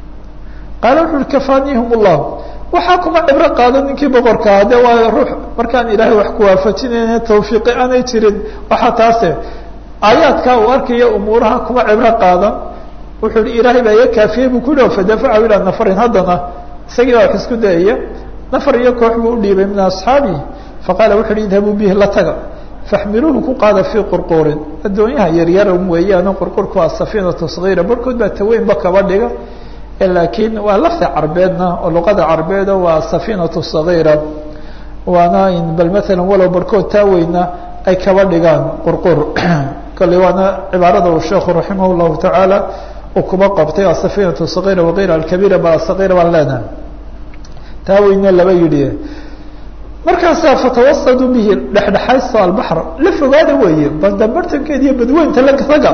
qaala wuxu uhi kafaanihum llah waxaa kuma cibro qaado ninkii boqorkaa de waa ruux markaan ilaahay wax kuwaafajinayna tawfiiqi aanay jirin waxaa taase aayaadkaa uu arkaya umuuraha kuma cibro qaadan wuxuu hi ilaahay baa iga kaafiyey buu ku yihi fadafacahu ilaa nafarin haddana isagii baa wax isku dayaya nafar iyo koox buu udhiibay min asxaabihi faqaala wuxu uhi idhabuu bihi la taga faxmiluuhu ku qaada fii qurquurin addoonyaha yaryara weeyaano qurqurku waa safiinatu sagiira barhkood baa taweynba kaba dhiga laakiin waa lafta carbeedna oo luqada carbeeda waa safiinatu sagiira waana bal maalan walow barhkood taaweyna ay kaba dhigaan qurqur kale waana cibaarada uu sheekhu raximah llahu tacaala uu kuba qabtay asafiinatu sagiira wagayra alkabiira ba sagiira baan leenahay taaweyna laba yidhi markaasaa fatawasaduu bihi dhexdhexaysto albaxr la fogaada weeye baldabartankeed iyo badweynta lataga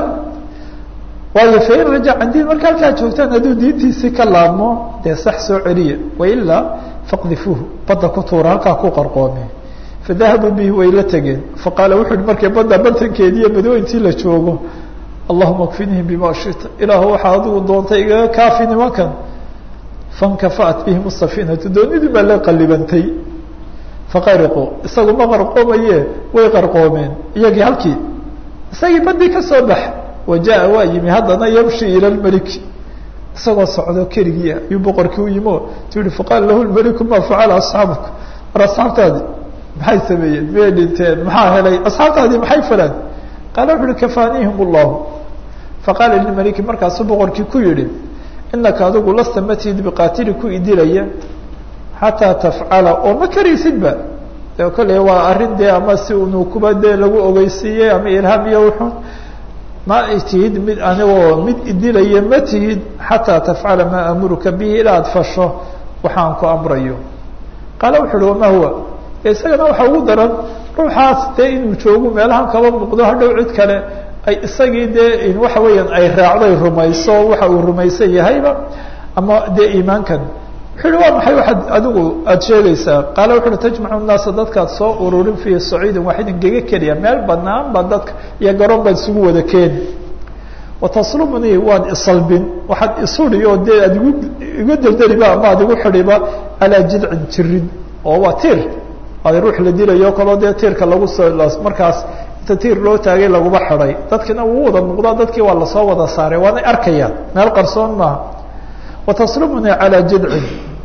waayo fain rajac can diin marka halkaa joogtaan hadduu diintiisii ka laabmo dee sax soo celiya wailaa faqdifuuhu badda ku tuura halkaa ku qarqoome fadahabuu bihi way la tegeen faqaala wuxu uhi markay badda bartankeedi iyo badweyntii la joogo allahuma kfinihim bima shita ilaahu waxaa adigu doontay igaga kaafi nimankan fankafa'at bihim safiinatu doonidii baa la qalibantay faqariquu isagu ma qarqoomaye way qarqoomeen iyagii halkii isagii badii ka soo bax wajaءa waa yimi haddana yamshi ilى اmeliki isagoo socdo keligii ayuu boqorkii u yimo tu yihi faqaala lahu lmeliku ma facala asxaabuka war asxaabtaadi maxay sameeyeen miyay dhinteen maxaa helay asxaabtaadii maxay falaan qaala wuxu uhi kafaanihim اllahu faqaala lilmeliki markaasuu boqorkii ku yihi inaka adigu lasta matihid biqaatili ku idilaya xataa tafcala oo ma karaysidba de kolley waa arrin dee ama si unu kuba dee lagu ogeysiiyey ama ilhaam iyo wuxun ma tihid mid anigoo mid idilaya ma tihid xataa tafcala maa amuruka bihi ilaa ad fasho waxaan ku amrayo qaala wuxu uhi wamaa huwa isagana waxa ugu daran ruuxaas dee inuu joogo meelahan kaba muuqdo hadhow cid kale ay isagii dee waxa weeyaan ay raacday rumayso waxa uu rumaysan yahayba ama dee iimaankan wuxuu uhi waa maxay waxaad adigu aada sheegaysaa qaala wuxu uhi tajmacu nnaasa dadkaad soo ururin fii saciidin waaxidin gega keliya meel banaan baa dadka iyo garoon baad isugu wada keeni wataslubnii waad isalbin waxaad isudhi oo dee aad igu igu deldeliba ama ad igu xidhiba calaa jidcin jirin oo waa tiir ad ruux la dilayo kaloo dee tiirka lagu soo markaas inta tiir loo taagay laguma xidhay dadkina wuu wada muuqdaa dadkii waa lasoo wada saaray waanay arkayaan meel qarsoon maaha wataslubnii calaa jidcin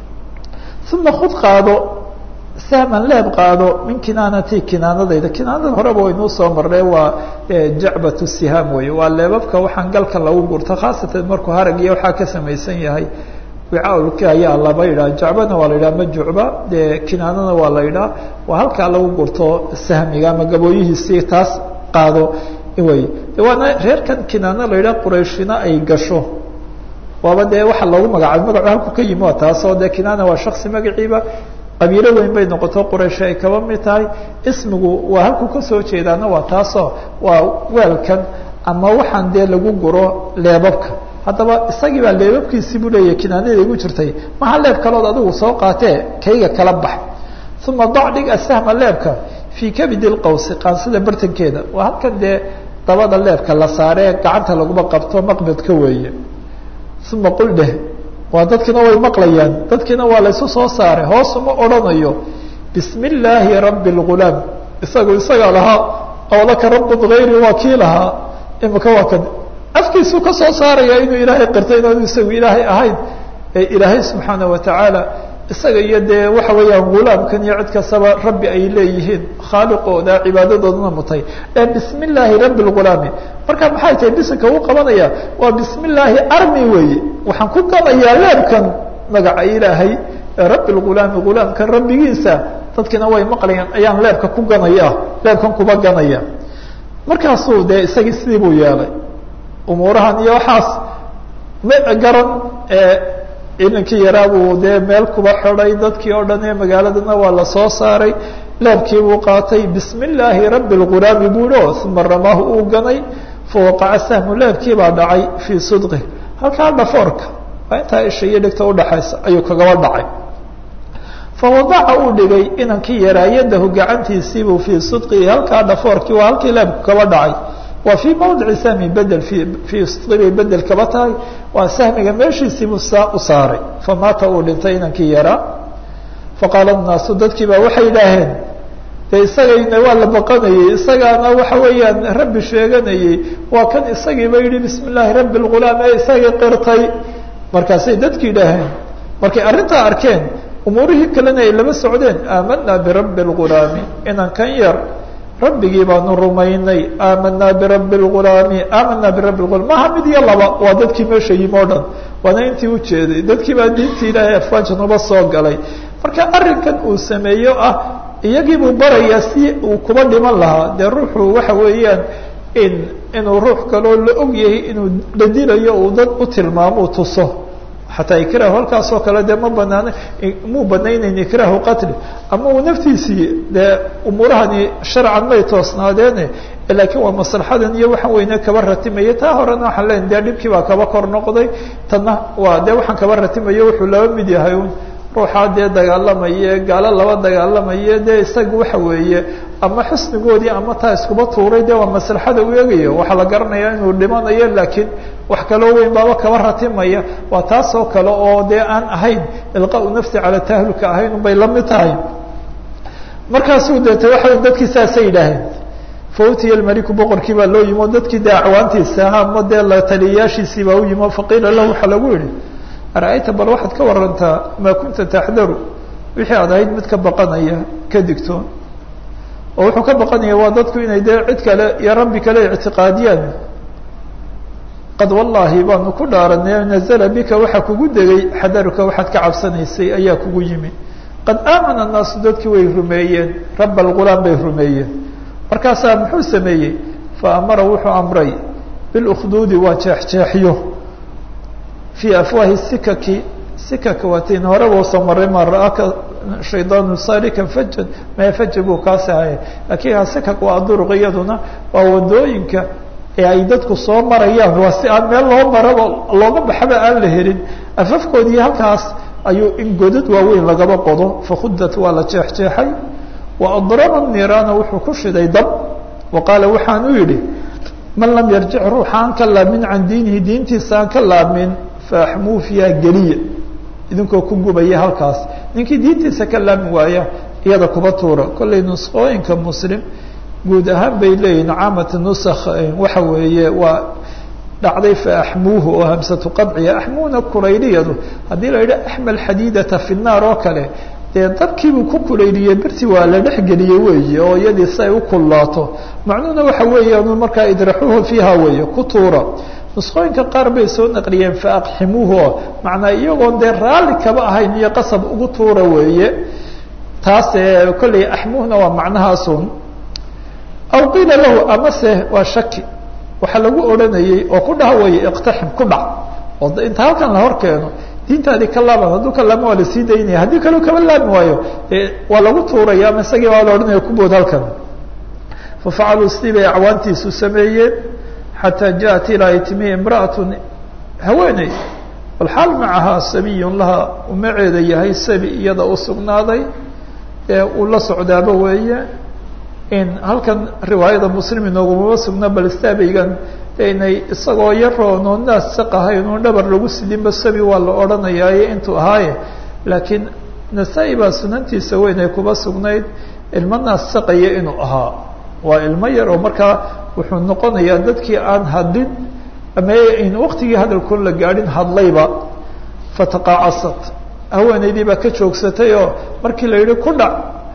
uma khud qaado sahman leeb qaado min kinaanati kinaanadayda kinaanada horeba waynuu soo marnay waa jacbat sihaam wey waa leebabka waxaan galka lagu gurto khaasatan markuu harag iyo waxaa ka samaysan yahay wicaalka ayaa laba yidhaha jacbana waa la yidhaha ma jucba dee kinaanana waa la yidhaha waa halkaa lagu gurto sahmiga ama gabooyihiisii taas qaado wey waana reerkan kinaana la yidhaha qurayshina ay gasho waaba dee waxa loogu magacaabay magacu halku ka yimi waa taasoo dee kinaana waa shaksi magaciiba qabiilo weyn bay noqoto quraysh ay kaba mid tahay ismigu waa halku kasoo jeedaana waa taasoo waa weelkan ama waxaan dee lagu guro leebabka haddaba isagii baa leebabkiisii buu leeyahy kinaanada igu jirtay maha leeb kalood adigu soo qaatee kayga kala bax uma dac dhig asahma leebka fii kabidi lqawsi qaansida bartankeeda waa halkan dee dabada leebka la saaree gacanta laguma qabto maqbadka weeye uma qul dheh waa dadkiina way maqlayaan dadkiina waa laysu soo saaray hoos uma odhanayo bismi illaahi rabbi اlgulaam isagu isagaa lahaa awlaka rabun hayri waa kii lahaa imika waa kan afkiisuu ka soo saaraya inuu ilaahay qirtay inaanu isagu ilaahay ahayn ee ilaahay subxaana watacaala isaga iyo dee waxa weeyaan gulaamkan iyo cid kastaba rabbi ay leeyihiin khaaliqooda cibaadadoodana mutay ee bismi illaahi rabbi lgulaami marka maxay tahay bisinka uu qabanaya waa bismi illaahi armi weeye waxaan ku ganayaa leebkan magaca ilaahay ee rabbi lgulaami gulaamkan rabbigiisa dadkiina way maqlayaan ayaan leebka ku ganaya leebkan kuba ganaya markaasuu dee isagii sidii buu yeelay umuurahan iyo waxaas ma garan ee inankii yaraa buu dee meel kuba xidhay dadkii oo dhan ee magaaladana waa lasoo saaray leebkii buu qaatay bismi illaahi rabbi lgulaami buuhi o uma ramaahu uu ganay fawaqaca sahmu leebkii baa dhacay fii sudqi halkaa dhafoorka waa intaa isha iyo dhegta udhaxaysa ayuu kagaba dhacay fawadaca uu dhigay inankii yaraa yadahu gacantiisiibuu fii sudqihi halkaa dhafoorkii waa halkii leebku kaba dhacay waa fii mawdici sahmi bedel fii sudqi bay bedel kaba tahay waa sahmiga meeshiisiibuu saa u saaray famaata uu dhintay inankii yaraa faqaala naasu dadkii baa waxay idhaaheen de isagayna waa la baqanayey isagaana waxa weeyaan rabbi sheeganayey waa kan isagiiba yihi bismi illaahi rabbi lgulaam ee isagii qirtay markaasay dadki idhaaheen markay arrintaa arkeen umuurihii kalena ay laba socdeen aamanaa birabbi lgulaami inan kan yar rabbigii baanu rumaynay aamanaa birabbi lgulaami aamanaa birabbi lgulaam maha mid iyo laba waa dadkii meesha yimi o dhan waana intii ujeeday dadkii baa diintii ilaahay afwaajanuba soo galay marka arrinkan uu sameeyo ah iyagii buu barayaa si uu kuba dhiman lahaa dee ruuxu waxa weeyaan in inuu ruux kaloo la og yahay inuu la dilayo uu dad u tilmaamo tuso xataa ikraahu halkaasoo kale dee ma banaana muu banaynayn ikraahu qatli ama uu naftiisii dee umuurahani sharcan may toosnaadeene laakiin waa maslaxadan iyo waxaan weyne kaba ratimaya taa horena waxaan leena dee dhibkii baa kaba kor noqday tanna waa dee waxaan kaba ratimayo wuxuu laba mid yahay un ruuxaa dee dagaalamaye gaalo laba dagaalamaye dee isaga waxa weeye ama xusnigoodii ama taa iskuba tuuray dee waa maslaxada u eegaya waxaa la garanaya inuu dhimanayo laakiin wax kaloo weyn baaba kaba ratimaya waa taasoo kale oo dee aan ahayn ilqau nafsi cala tahlulka ahayn unbay la mid tahay markaasuu deete waxa dadkii saasay yidhaaheen fautiya maliku boqorkii baa loo yimi o dadkii dee acwaantiisa aha ama dee la taliyayaashiisii baa u yimi o faqiila lahu waxaa lagu yihi ara-ayta bal waxaad ka warantaa maa kunta taxdaru wixii aad ahayd mid ka baqanaya ka digtoon oo wuxuu ka baqanaya waa dadku inay dee cid kale iyo rabbi kale ictiqaadiyaan qad wallaahi baanu ku dhaaranay nazla bika waxaa kugu degay xadaruka waxaad ka cabsanaysay ayaa kugu yimi qad aamana annaasu dadkii way rumeeyeen raba algulaam bay rumeeyeen markaasaa muxuu sameeyey fa amara wuxuu amray bilukduudi waa jeexjeexyo fii afwaahi sikaki sikaka waatiin horeba usoo maray ma ra-aka shaydaanu salikan fajan mae faja buu kaasi ahaya laakiin sikak waa duruq iyaduna waa wadooyinka ee ay dadku soo marayaan waa si aan meel loo maraba looga baxaba aan la helin afafkoodii halkaas ayuu in godad waaweyn lagaba qodo fakhudat waa la jeexjeexay wa adraba niiraana wuxuu ku shiday dab wa qaala waxaan u yidhi man lam yarjic ruuxa aan ka laamin can diinihi diintiisa aan ka laamin faaxmuu fiiha geliya idinkoo ku gubaya halkaas ninkii diintiisa ka laami waaya iyada kuba tuura kollay nusqooyinka muslim guud ahaan bay leeyihin caamata nusakh waxa weeye waa dhacday faaxmuuhu oo hamsatu qadciya axmuuna kulayliyadu haddii la yidhi axmal xadiidata fi naar oo kale dee dabkiibuu ku kulayliyey birtii waa la dhexgeliyey weeye oo iyadii si ay u kullaato macnuhuna waxa weeyaan markaa idraxuuhu fiiha weeye ku tuura nusqooyinka qaar bay soo naqliyeen faaqximuuhu oo macnaa iyagoon dee raalli kaba ahayn iyo qasab ugu tuura weeye taas kolley axmuuhna waa macnahaasun aw qiila lahu amase waa shaki waxaa lagu odhanayey oo ku dhaha weeye iqtaxim ku dhac oo inta halkan la hor keeno diintaadii ka laaban hadduu ka laama waa lasii daynaya haddii kaleu kaba laami waayo waa lagu tuuraya ama isagii baa la odhanaya kubood halkan fafacaluu sidii bay acwaantiisu sameeyeen xataa jaءat ilaa ay timi imra'atu haweeney walxaal macahaa sabiyun laha umaceeda yahay sabi iyada u sugnaaday ee uu la socdaaba weeye in halkan riwaayada muslim inoogumama sugna bal staabaygan inay isagoo yaroon oo naas saq ahayn oon dhabar lagu sidinba sabi waa la odhanayaaye intuu ahaaye laakiin nasaa-i baa sunantiisa weyn ay kuba sugnayd ilmo naas saqaya inuu ahaa waa ilmo yar oo markaa wuxuu noqonayaa dadkii aan hadlin ama in waktigii hadalkoon la gaadhin hadlayba fataqaacasad haweenaydii baa ka joogsatay oo markii la yidhi ku dhac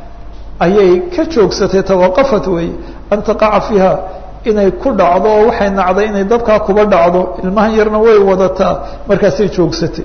ayay ka joogsatay tawaqafat wey an taqaca fiiha inay ku dhacdo oo waxay nacday inay dabkaa kuba dhacdo ilmahan yarna way wadataa markaasay joogsatay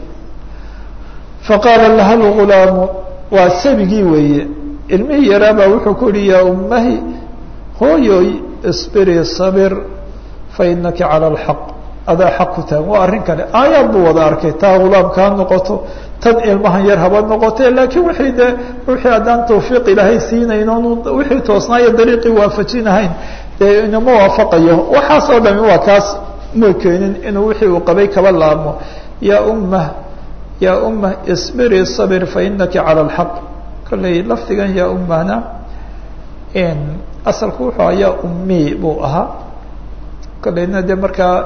faqaala laha lgulaamu waa sabigii weeye ilmihii yaraabaa wuxuu ku yihi yaa ummahi hooyoy isbiri sabir fa inaki cala alxaq adaa xaq ku tahan waa arrin kale aayaad buu wada arkay taa gulaamka ha noqoto tan ilmahan yar haba noqote laakiin wixii de wixii haddaan tawfiiq ilaahay siinayn oonu wixii toosnaayo dariiqii waafajinahayn dee inama waafaqayo waxaasoo dhami waa kaas ma keenin inuu wixii uu qabay kaba laabmo yaa ummah yaa ummah isbiri sabir fa inaki cala alxaq kolley lafdigan yaa ummahna asalku wuxuu ahaa yaa ummi buu ahaa kolleyna de markaa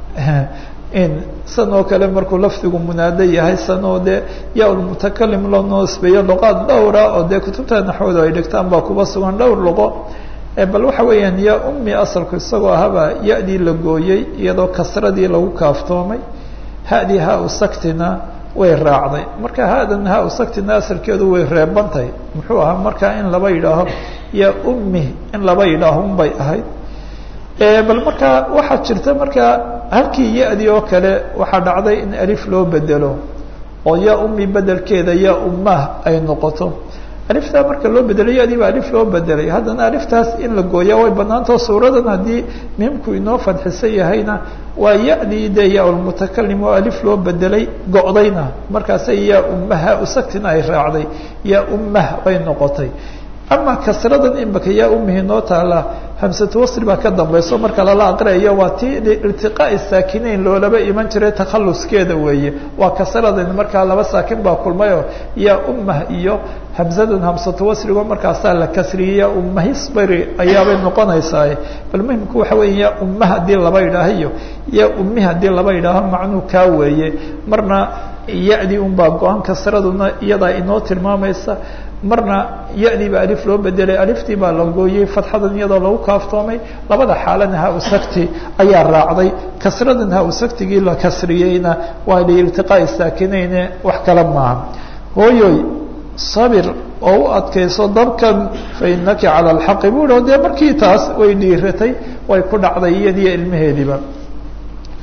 san oo kale markuu lafdigu munaado yahay san oo de yaa lmutakalim loo noosbeeyo luqaad dhowra oo dee kutubta naxwooda ay dhigtaan baa kuba sugan dhowr luqo bal waxa weeyaan yaa ummi asalku isagoo ahabaa ya-dii la gooyey iyadoo kasradii lagu kaaftoomay ha-dii ha-u saktina way raacday marka ha-dan ha-u saktina asalkeedu way reebantahay muxuu ahaa markaa in laba yidhaaho yaa ummi in laba yidhaaho unbay ahayd bal markaa waxaa jirta markaa halkii ya-dii oo kale waxaa dhacday in alif loo bedelo oo yaa ummi bedelkeeda yaa ummah ay noqoto aliftaa marka loo bedelay ya-dii baa alif loo bedelay haddana aliftaas in la gooyaa way banaantao suuradan haddii miimku inoo fadxisan yahayna waa ya-dii de yaa lmutakalim oo alif loo bedelay go-dayna markaasay yaa ummaha usagtina ay raacday yaa ummah bay noqotay ama kasradan imika yaa umihi noo taala hamsatu wasri baa ka dambayso marka lala aqriayo waa tii iltiqaa'i saakinayn loolaba iman jiray takhaluskeeda weeye waa kasradan markaa laba saakin baa kulmayoo yaa ummah iyo hamsadan hamsatu wasrigo markaasaa la kasriyay yaa ummahisbari ayaabay noqonaysaa bal muhimku waxa weya yaa ummah haddii laba yidhaaho iyo yaa ummi haddii laba yidhaaho macnuu kaa weeye marna ya-dii unbaa go-an kasraduna iyadaa inoo tilmaamaysa marna ya-dii baa alif loo bedelay aliftii baa la gooyey fatxadan iyadoo lagu kaaftoomay labada xaalana ha-usagti ayaa raacday kasradan ha-usagtigii la kasriyeyna waa liiltiqaa'i saakineyne wax kale maaha hooyoy sabir oo u adkayso dabkan fa inaki cala alxaqi buu o dee markii taas way dhiiratay way ku dhacday iyadiyo ilmaheediiba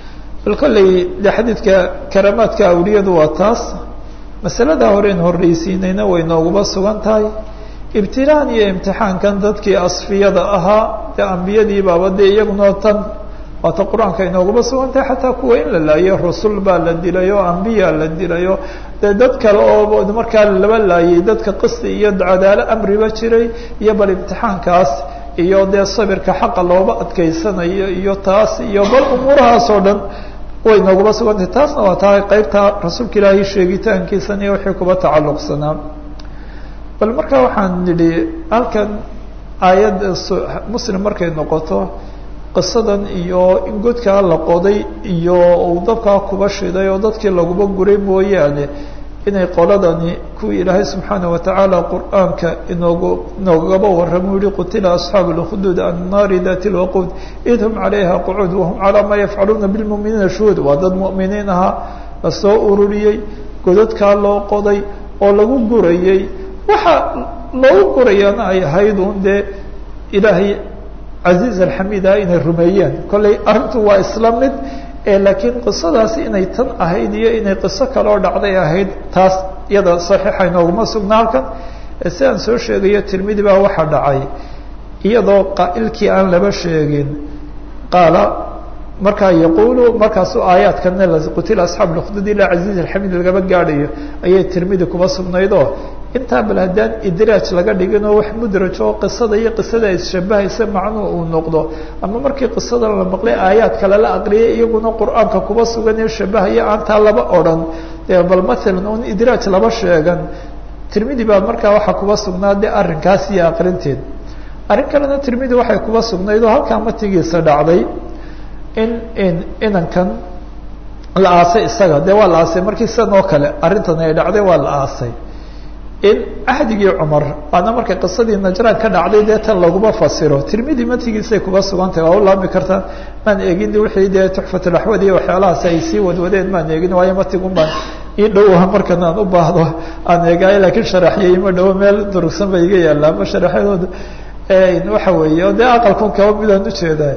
bal kolley de xadiidka karaamaadka awliyadu waa taas masalada horeyn horreysiinayna way nooguma sugan tahay ibtilaan iyo imtixaankan dadkii asfiyada ahaa dee ambiyadii baaba dee iyaguna tan waata qur-aanka inooguma sugan tahay xataa kuwa in la laayo rusul baa la dilay oo ambiya la dilay oo dee dad kale oo markaa laba laayay dadka qisti iyo cadaalo amriba jiray iyo bal imtixaankaas iyo dee sabirka xaqa looba adkeysanayo iyo taas iyo bal umuurahaas oo dhan way nooguma sugantahay taasna waa tahay qeybta rasuulka ilaahay sheegitaankiisan iyo wixii kuba tacalluqsanaa bal marka waxaan nidhi halkan aayad muslim markay noqoto qisadan iyo in godkaa la qoday iyo uu dabkaa kuba shiday oo dadkii laguba guray mooyaane inay qoladani kuwii ilaahay subxaana watacaala qur-aanka inoogu inoogaba warramo yihi qutila asxaabu lkhuduud annaari dati lwaquud id hum calayha qucuud wahum calaa maa yafcaluuna bilmuminiina shuhuud waa dad mu'miniin ahaa lasoo ururiyey godadkaa loo qoday oo lagu gurayey waxa loogu gurayaana ay ahayd un dee ilaahay casiiz alxamid ah inay rumeeyeen kollay arrintu waa isla mid laakiin qisadaasi inay tan ahayd iyo inay qiso kaloo dhacday ahayd taas iyada saxiixa inooguma sugna halkan si aan soo sheegayo tirmidi baa waxaa dhacay iyadoo qaa'ilkii aan laba sheegin qaala markaa yaquulu markaasu aayaadkana qutila asxaabu lkhdud ilaa casiiz alxamid lagaba gaadhayo ayay tirmidi kuma sugnaydoo intaa bal haddaan idraaj laga dhigin oo wax mudraj oo qisada iyo qisada isshabahaysa macnuhu uu noqdo ama markii qisada la maqlay aayaad kale la aqriyay iyaguna qur-aanka kuba sugan ee shabahaya aantaa laba odhan bal maalan un idraaj laba sheegan tirmidi baa markaa waxaa kuba sugnaa de arrinkaas iyo aqrinteed arrin kalena tirmidi waxay kuba sugnayd oo halkaa matigiisa dhacday in in inankan la aasay isaga dee waa la aasay markii sidan oo kale arrintan ay dhacday waa la aasay in ahdigii cumar waana markay qisadii najraan ka dhacday dee tan laguma fasiro tirmidi matigiisay kuba sugantahay waa u laami kartaa maan eegin wixii dee tuxfatulaxwad iyo waxyaalahaas ay sii wadwadeen maan eegin waayo matigun baan ii dhowa markan aan u baahdo aan eegaayo laakiin sharaxyay ima dhowo meel durugsan ba iga yaalla ama sharaxyadooda waxa weeye o dee aqalkun kaba midaan ujeeda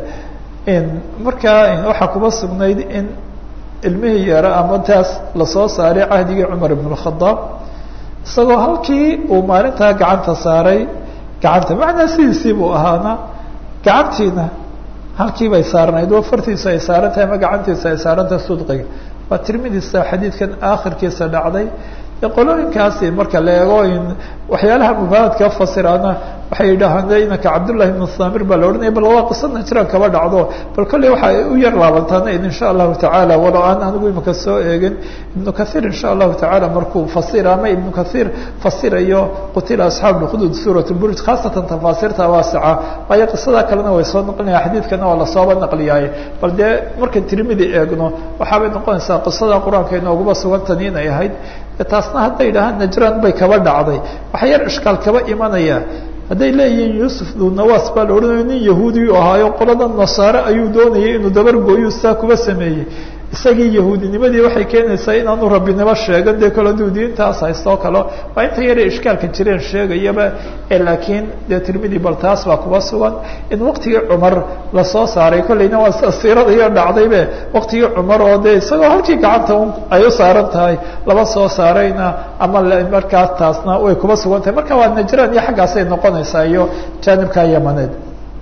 markaa waxaa kuba sugnayd in ilmihii yara ama taas lasoo saaray cahdigii cumar ibn اkhadaab isagoo halkii uu maalintaa gacanta saaray gacanta macnaa sidiisii buu ahaana gacantiina halkii bay saarnayd oo fartiisu ay saaran tahay ama gacantiisu ay saarantahay sudqiga waa tirmidisa xadiidkan aakhirkiisa dhacday qolooyinkaasi marka la eego in waxyaalaha mubaadka fasiraana waxay yidhaahaan inanka cabdullahi ibnu samir baa la odhanaya bal waa qisa najraan kaba dhacdo bal kolley waxay u yar laabantaana insha allahu tacaala walow aan anigu imika soo eegin ibnu kahiir insha allahu tacaala markuu fasira ama ibnu kahiir fasirayo qutila asxaabu lkhuduud suurat buruj khaasatan tafaasiirta waasica waayo qisadaa kalena way soo naqlinaya xadiidkana waa lasooba naqliyaaye bal dee markan tirmidi eegno waxaabay noqonaysaa qisada qur-aanka inooguma sugantani inay ahayd taasna hadday yidhahaan najraan bay kaba dhacday waxaa yar ishkaal kaba imanaya hadday leeyihiin yuusuf dunawas baa la odhanayo nin yahuudiyu ahaayo qolada nasaare ayuu doonayay inuu dabargooyu saa kuba sameeyey isagii yahuudinimadii waxay keenaysaa inaanu rabbinimo sheegan dee kale aduu diintaas haystoo kale waa inta yare ishkaalka jireen sheegayaba laakiin dee tirmidi bal taas baa kuba sugan in waktigii cumar lasoo saaray kolleyna waa siirada iyo dhacdaybe waktigii cumar oo dee isagoo halkii gacanta un ay u saaran tahay laba soo saarayna ama markaas taasna way kuba sugan tahay marka waa najraan iyo xaggaasay noqonaysaa iyo jaanibka yamaneed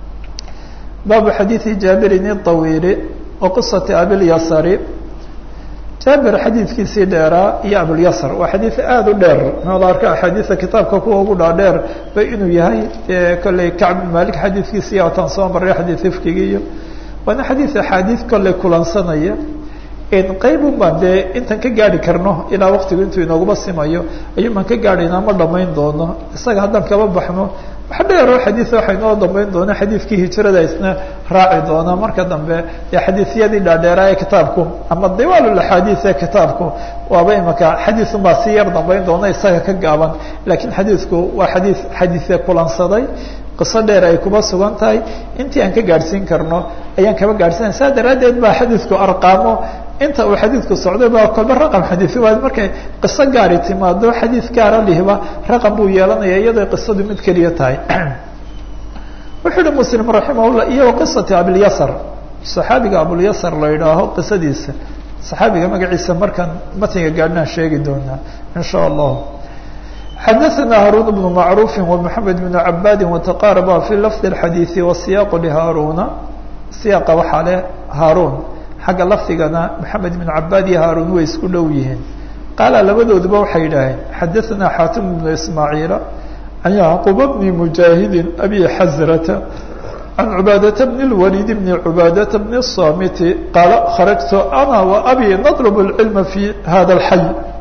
baabu xadiidi jaabirin iطawiili waqisati abilyasari jaabir xadiidkiisii dheeraa iyo abulyasr waa xadiid aada u dheer noola arka axaadiida kitaabka kuwa ugu dhaadheer ba inuu yahay kolley kacb malik xadiidkiisii ataan soo maray xadiid ifkigi iyo waana xadiid axaadiid kolley kulansanaya qaybun baan dee intaan ka gaari karno ilaa waktigu intuu inooguma simayo ayuun baan ka gaadhaynaa ma dhamayn doono isaga haddaan kaba baxno wax dheeroo xadiid waxa inoo dambeyn doona xadiidkii hijrada isna raaci doona marka dambe dee xadiisyadii dhaadheeraa ee kitaabku ama diwaal axaadiis ee kitaabku waaba imaka xadiisun baa si yar dambeyn doona isaga ka gaaban laakiin xadiidku waa xadii xadiise kulansaday qiso dheer ay kuba sugan tahay intii aan ka gaadhsiin karno ayaan kaba gaadhsiinay saa daraaddeed baa xadiidku arqaamo inta uu xadiidku socday baa kolba raqam xadiisi waa markay qiso gaari timaado xadiid gaara lihiba raqam buu yeelanaya iyadoo qisadu mid keliya tahay wuxuu uhi muslim raximahullah iyo qisati abilyasr saxaabiga abulyasar la yidhaaho qisadiisa saxaabiga magaciisa markaan matniga gaadhnaan sheegi doonaa in sha allah xadaثna haruun bnu macruufi ومحamed بn cabaadi وتqaaraba fi lafظ الxadiiثi وasiyaaq lhaaruna siyaaqa waxaa leh haaruun xagga lafdigana maxamed بn cabaad iyo haaruun way isku dhow yihiin qaala labadooduba waxay yidhaaheen xadaثna xaatim bnu ismaaciila can yacquba bni mujaahidi abi xasrata can cubaadata bn اlwaliid bni cubaadata bni الsamiti qaala kharajtu ana وabi naطlb اlcilma fi hada اlxay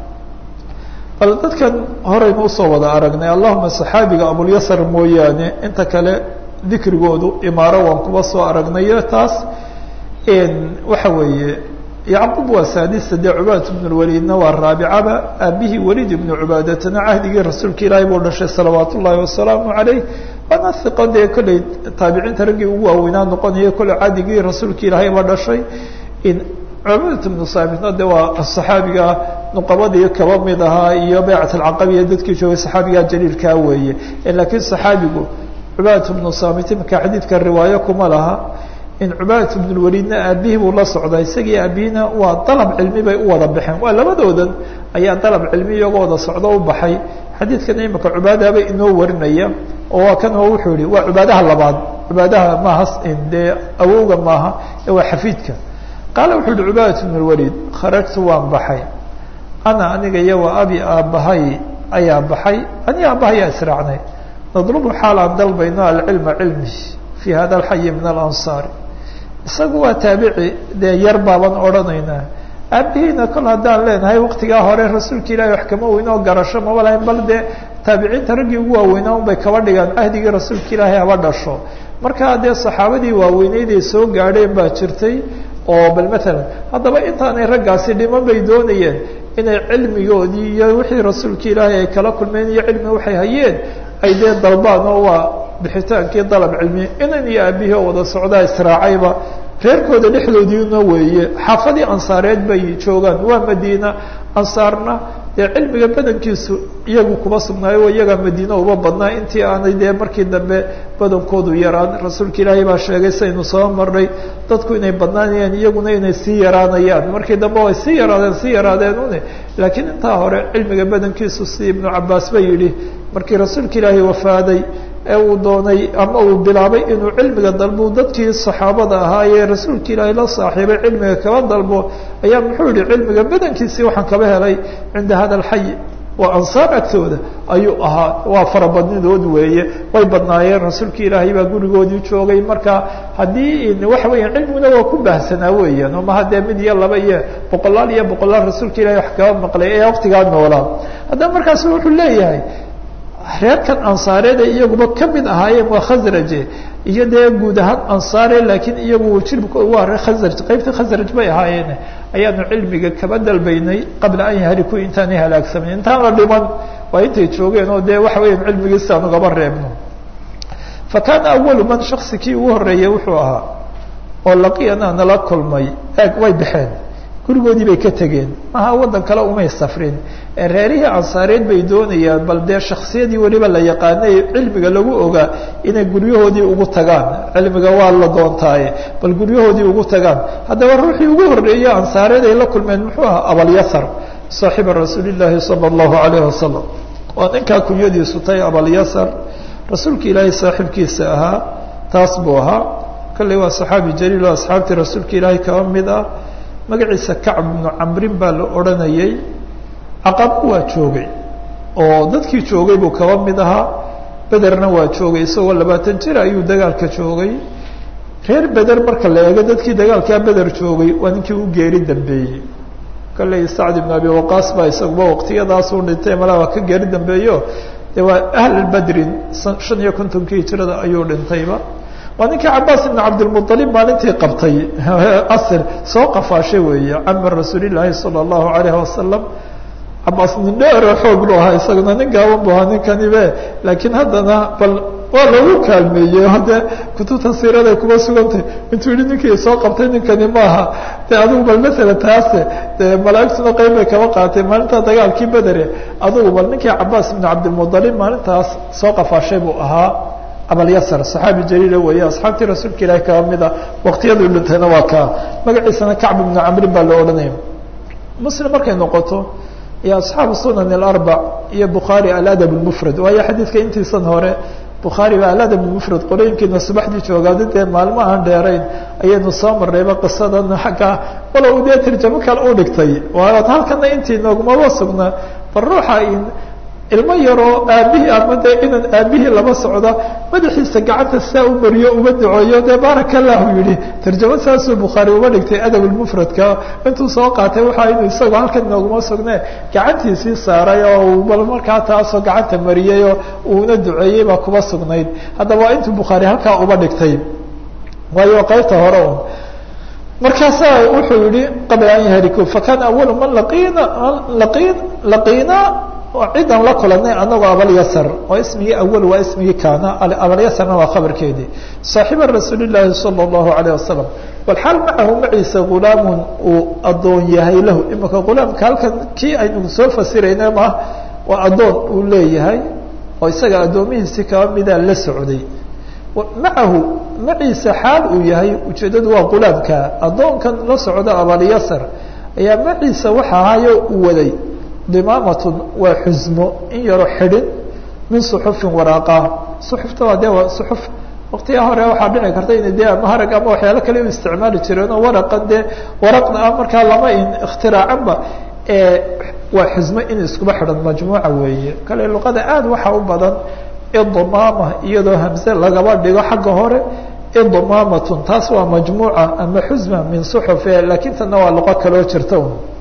bal dadkan horeynu usoo wada aragnay allahuma saxaabiga abulyasar mooyaane inta kale dikrigoodu imaaro waan kuba soo aragnayo taas waxa weeye yacqub waa saadisa dee cubaadat bn lwaliidna waa raabicaba aabihii waliid ibnu cubaadatana cahdigii rasuulka ilaahay buu dhashay salawaat ullaahi wasalaamu calayh waana hiqo dee kolley taabiciinta raggii ugu waaweynaa noqonaya kolley cahdigii rasuulka ilaahay baa dhashay cubadat bnu saamitna de waa saxaabiga nuqabadii kaba mid ahaa iyo baycat alcaqabiya dadkii joogay saxaabiga jaliilkaa weeye laakiin saxaabigu cubadat bnu saamit imaka xadiidka riwaayo kuma laha in cubadat bn lwaliidna aabihii buu la socdaa isagii aabihiina waa dalab cilmi bay u wada baxeen waa labadoodan ayaa dalab cilmi iyagoo wada socdo u baxay xadiidkana imaka cubaadaba inoo warinaya oo waa kan oo wuxuu yihi waa cubaadaha labaad cubaadaha maaha dee awowga maaha ee waa xafiidka qaala wuxuu yihi cubaadat bn lwaliid kharajtu waan baxay ana aniga iyo wa abi aabbahay ayaa baxay ani aabbahayaa israacnay nadlubu xaal aan dalbayno alcilma cilmi fi hada alxayi min alansaari isagu waa taabici dee yar baaban odhanaynaa aabihiina kol haddaan leenahay waktigaa hore rasuulka ilahi wax kama weyn oo garasho maba lahayn bal dee taabiciinta raggii ugu waaweynaa un bay kaba dhigaan ahdigii rasuulka ilaahay haba dhasho markaa dee saxaabadii waaweyneyd ay soo gaadheen baa jirtay oo bal matalan haddaba intaanay raggaasi dhiman bay doonayeen inay cilmigoodii iyo wixii rasuulka ilaahay ay kala kulmeen iyo cilmi waxay hayeen ay dee dalbaan oo waa bixitaankii dalab cilmi inan iyo aabihii oo wada socdaa israacayba reerkooda dhexdoodiina weeye xaafadii ansaareed bay joogaan waa madiina ansaarna dee cilmiga badankiisu iyagu kuma sugnaayo iyagaa madiina uba badnaa intii aanay dee markii dambe badankoodu yaraan rasuulka ilaahay baa sheegay saynu soo marnay dadku inay badnaanayaan iyaguna inay sii yaraanayaan markii dambe way sii yaraadeen sii yaraadeen une laakiin intaa hore cilmiga badankiisu si ibnu cabaas ba yidhi markii rasuulka ilaahay wafaaday ee uu doonay ama uu bilaabay inuu cilmiga dalbo dadkii saxaabada ahaa ee rasuulka ilaahay la saaxiibay cilmiga kaba dalbo ayaa muxuu yihi cilmiga badankiisii waxaan kaba helay cinda hada alxay waa ansaar agtooda ayuu ahaa waa farabadnidood weeye way badnaayeen rasuulka ilaahay baa gurigoodii joogay marka haddii waxa weya cilmiguna waa ku baahsanaa weeyaan oo maha dee mid iyo laba iyo boqolaal iyo boqolaal rasuulka ilahay wax kaba maqlay ee waktigaa noolaa haddaba markaas wuxuu leeyahay reerkan ansaareed ay iyaguba ka mid ahaayeen waa khasraje iyo dee guud ahaan ansaare laakiin iyagu jiribko waa reer khasraj qaybta khasraj bay ahaayeen ayaanu cilmiga kaba dalbaynay qabla an yahliku intaanay halaagsamin intaan la dhiman waa intay joogeen oo dee waxa weya cilmigiisa aan ugaba reebno fa kaana awalu man shaksi kii ugu horeeyey wuxuu ahaa oo laqiyana nala kulmay eeg way baxeen gurigoodii bay ka tegeen maha waddan kale umay safrin reerihii ansaareed bay doonayaan bal dee shaksiyadii weliba la yaqaanay cilmiga lagu ogaa inay guryahoodii ugu tagaan cilmiga waa la doontaaye bal guryahoodii ugu tagaan haddaba ruuxii ugu horreeyey ansaareed ay la kulmeen muxuu ahaa abalyasar saaxiba rasuuli llaahi sala allahu alayh wasalam waa ninkaa kunyadiisu tay abalyasar rasuulka ilaahay saaxiibkiisa ahaa taas buu ahaa kolley waa saxaabi jaliil oo asxaabtii rasuulka ilaahay kaba mid ah magaciisa kacb bnu camrin baa la odhanayay caqaba waa joogay oo dadkii joogay buu kaba mid ahaa bederna waa joogay isagoo labaatan jir ayuu dagaalka joogay reer beder marka la eego dadkii dagaalkaa beder joogay waa ninkii u geeri dambeeyey kolley sacd ibn abi waqaas baa isaguba waqtiyadaasuu dhintay malaba ka geeri dambeeyo dee waa ahl badrin shan iyo kontonkii hijrada ayuu dhintayba waa ninkii cabaas ibn cabdilmualib maalintii qabtay asr soo qafaashay weeye camar rasuulilaahi sala allahu alayhi wasalam cabaas nin dheero xoog lu ahaa isaguna nin gaaban bu ahaa ninkanibe laakiin haddana bal waa lagu kaalmeeyey haddee kutubta siiraday kuma sugantay intuu yihi ninkii soo qabtay ninkani maaha de adigu bal maala taase de malaaigtuna qeyb bay kaba qaatay maalintaa dagaalkii bedere adigu bal ninkii cabaas ibn cabdilmualib maalintaas soo qafaashay buu ahaa abalyasar saxaabi jaliila weeye asxaabtii rasuulka ilahi kaba mida waqtiyaduu dhintayna waa kaa magaciisana kacb ibnu camrin baa la odhanaya muslim markay noqoto iyo asxaabu sunan alarbac iyo bukhaari aladab lmufrad waayo xadiidka intiisan hore bukhaari baa aladab lmufrad qorooyinkiina subaxdii joogaada dee maalmo aan dheerayn ayaynu soo marnayba qisadan xagga walow dee tarjamo kale u dhigtay waa halkana intii noogumaba sugna bal ruuxa ilmo yaroo aabihii ama dee inan aabihii laba socda madaxiisa gacanta saa u mariyo uma duceeyo dee baaraka allahu yihi tarjamo saasuu bukhaari uba dhigtay adab lmufradka intuu soo qaatay waxaa inuu isagoo halkan nooguma sugne gacantiisii saaray oo bal markaa taasoo gacanta mariyey oo uuna duceeyey baa kuba sugnayd haddaba waa intuu bukhaari halkaa uba dhigtay waayo qaybta hore un markaasaa wuxuu yihi qabla an yahriku fakana awalu man laqiina laqin laqiina cidan la kulanay anagoo abalyasar oo ismigii awal waa ismigii kaana abalyasarna waa khabarkeedii saaxiiba rasuuli llaahi sala allahu alayh wasalam walxaal macahu maciisa gulaamun uu adoon yahay lahu imika gulaamka halkan kii aynu soo fasirayna ma waa adoon uu leeyahay oo isaga addoomihiisi kaba midaa la socday macahu maciisa xaal uu yahay ujeedadu waa gulaamka adoonkan la socda abalyasar ayaa maciisa waxa ahayo uu waday dimaamatun waa xusmo in yaro xidhin min suxufin waraaqa suxufta waa dee waa suxuf waqtiga hore waxaa dhici karta ina dee ama harag ama waxyaalo kale u isticmaali jireen oo waraqan dee waraqna ah markaa lama in ikhtiraacsanba waa xusmo in iskuba xidhan majmuuca weeye kale luqada aada waxa u badan idimaama iyadoo hamse lagaba dhigo xagga hore idimaamatun taas waa majmuuca ama xusma min suxufe laakiin tana waa luqo kaloo jirta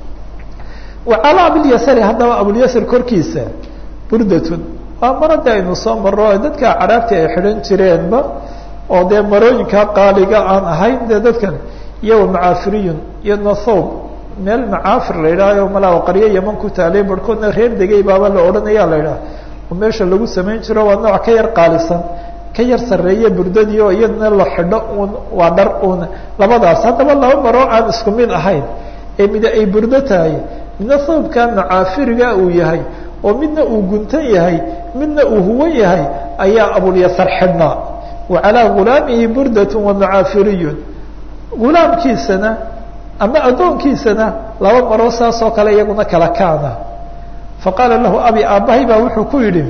wacalى abilyasari haddaba abulyasar korkiisa burdatun waa marada aynu soo maro dadka caraabti ay xidhan jireenba oo dee marooyinka qaaliga aan ahayn dee dadkan iyo macaafiriyun iyo nothoob meel macaafir la yidhahyo malaa qaryo yaman ku taalay barhkoodna reer degay baaba la odhanaya la yidhaha oo meesha lagu samayn jiro waa nooc ka yar qaalisan ka yar sarreeye burdadii oo iyadana la xidho un waa dhar un labadaas haddaba laba maroo aan isku mid ahayn ee mida ay burdo tahay midna sababka macaafiriga uu yahay oo midna uu guntan yahay midna uu huwan yahay ayaa abulyasar xidhnaa wa calaa gulaamihi burdatun wa macaafiriyun gulaamkiisana ama addoonkiisana laba maroo saas oo kale iyaguna kala kaana faqaala lahu abi aabbahay baa wuxuu ku yidhi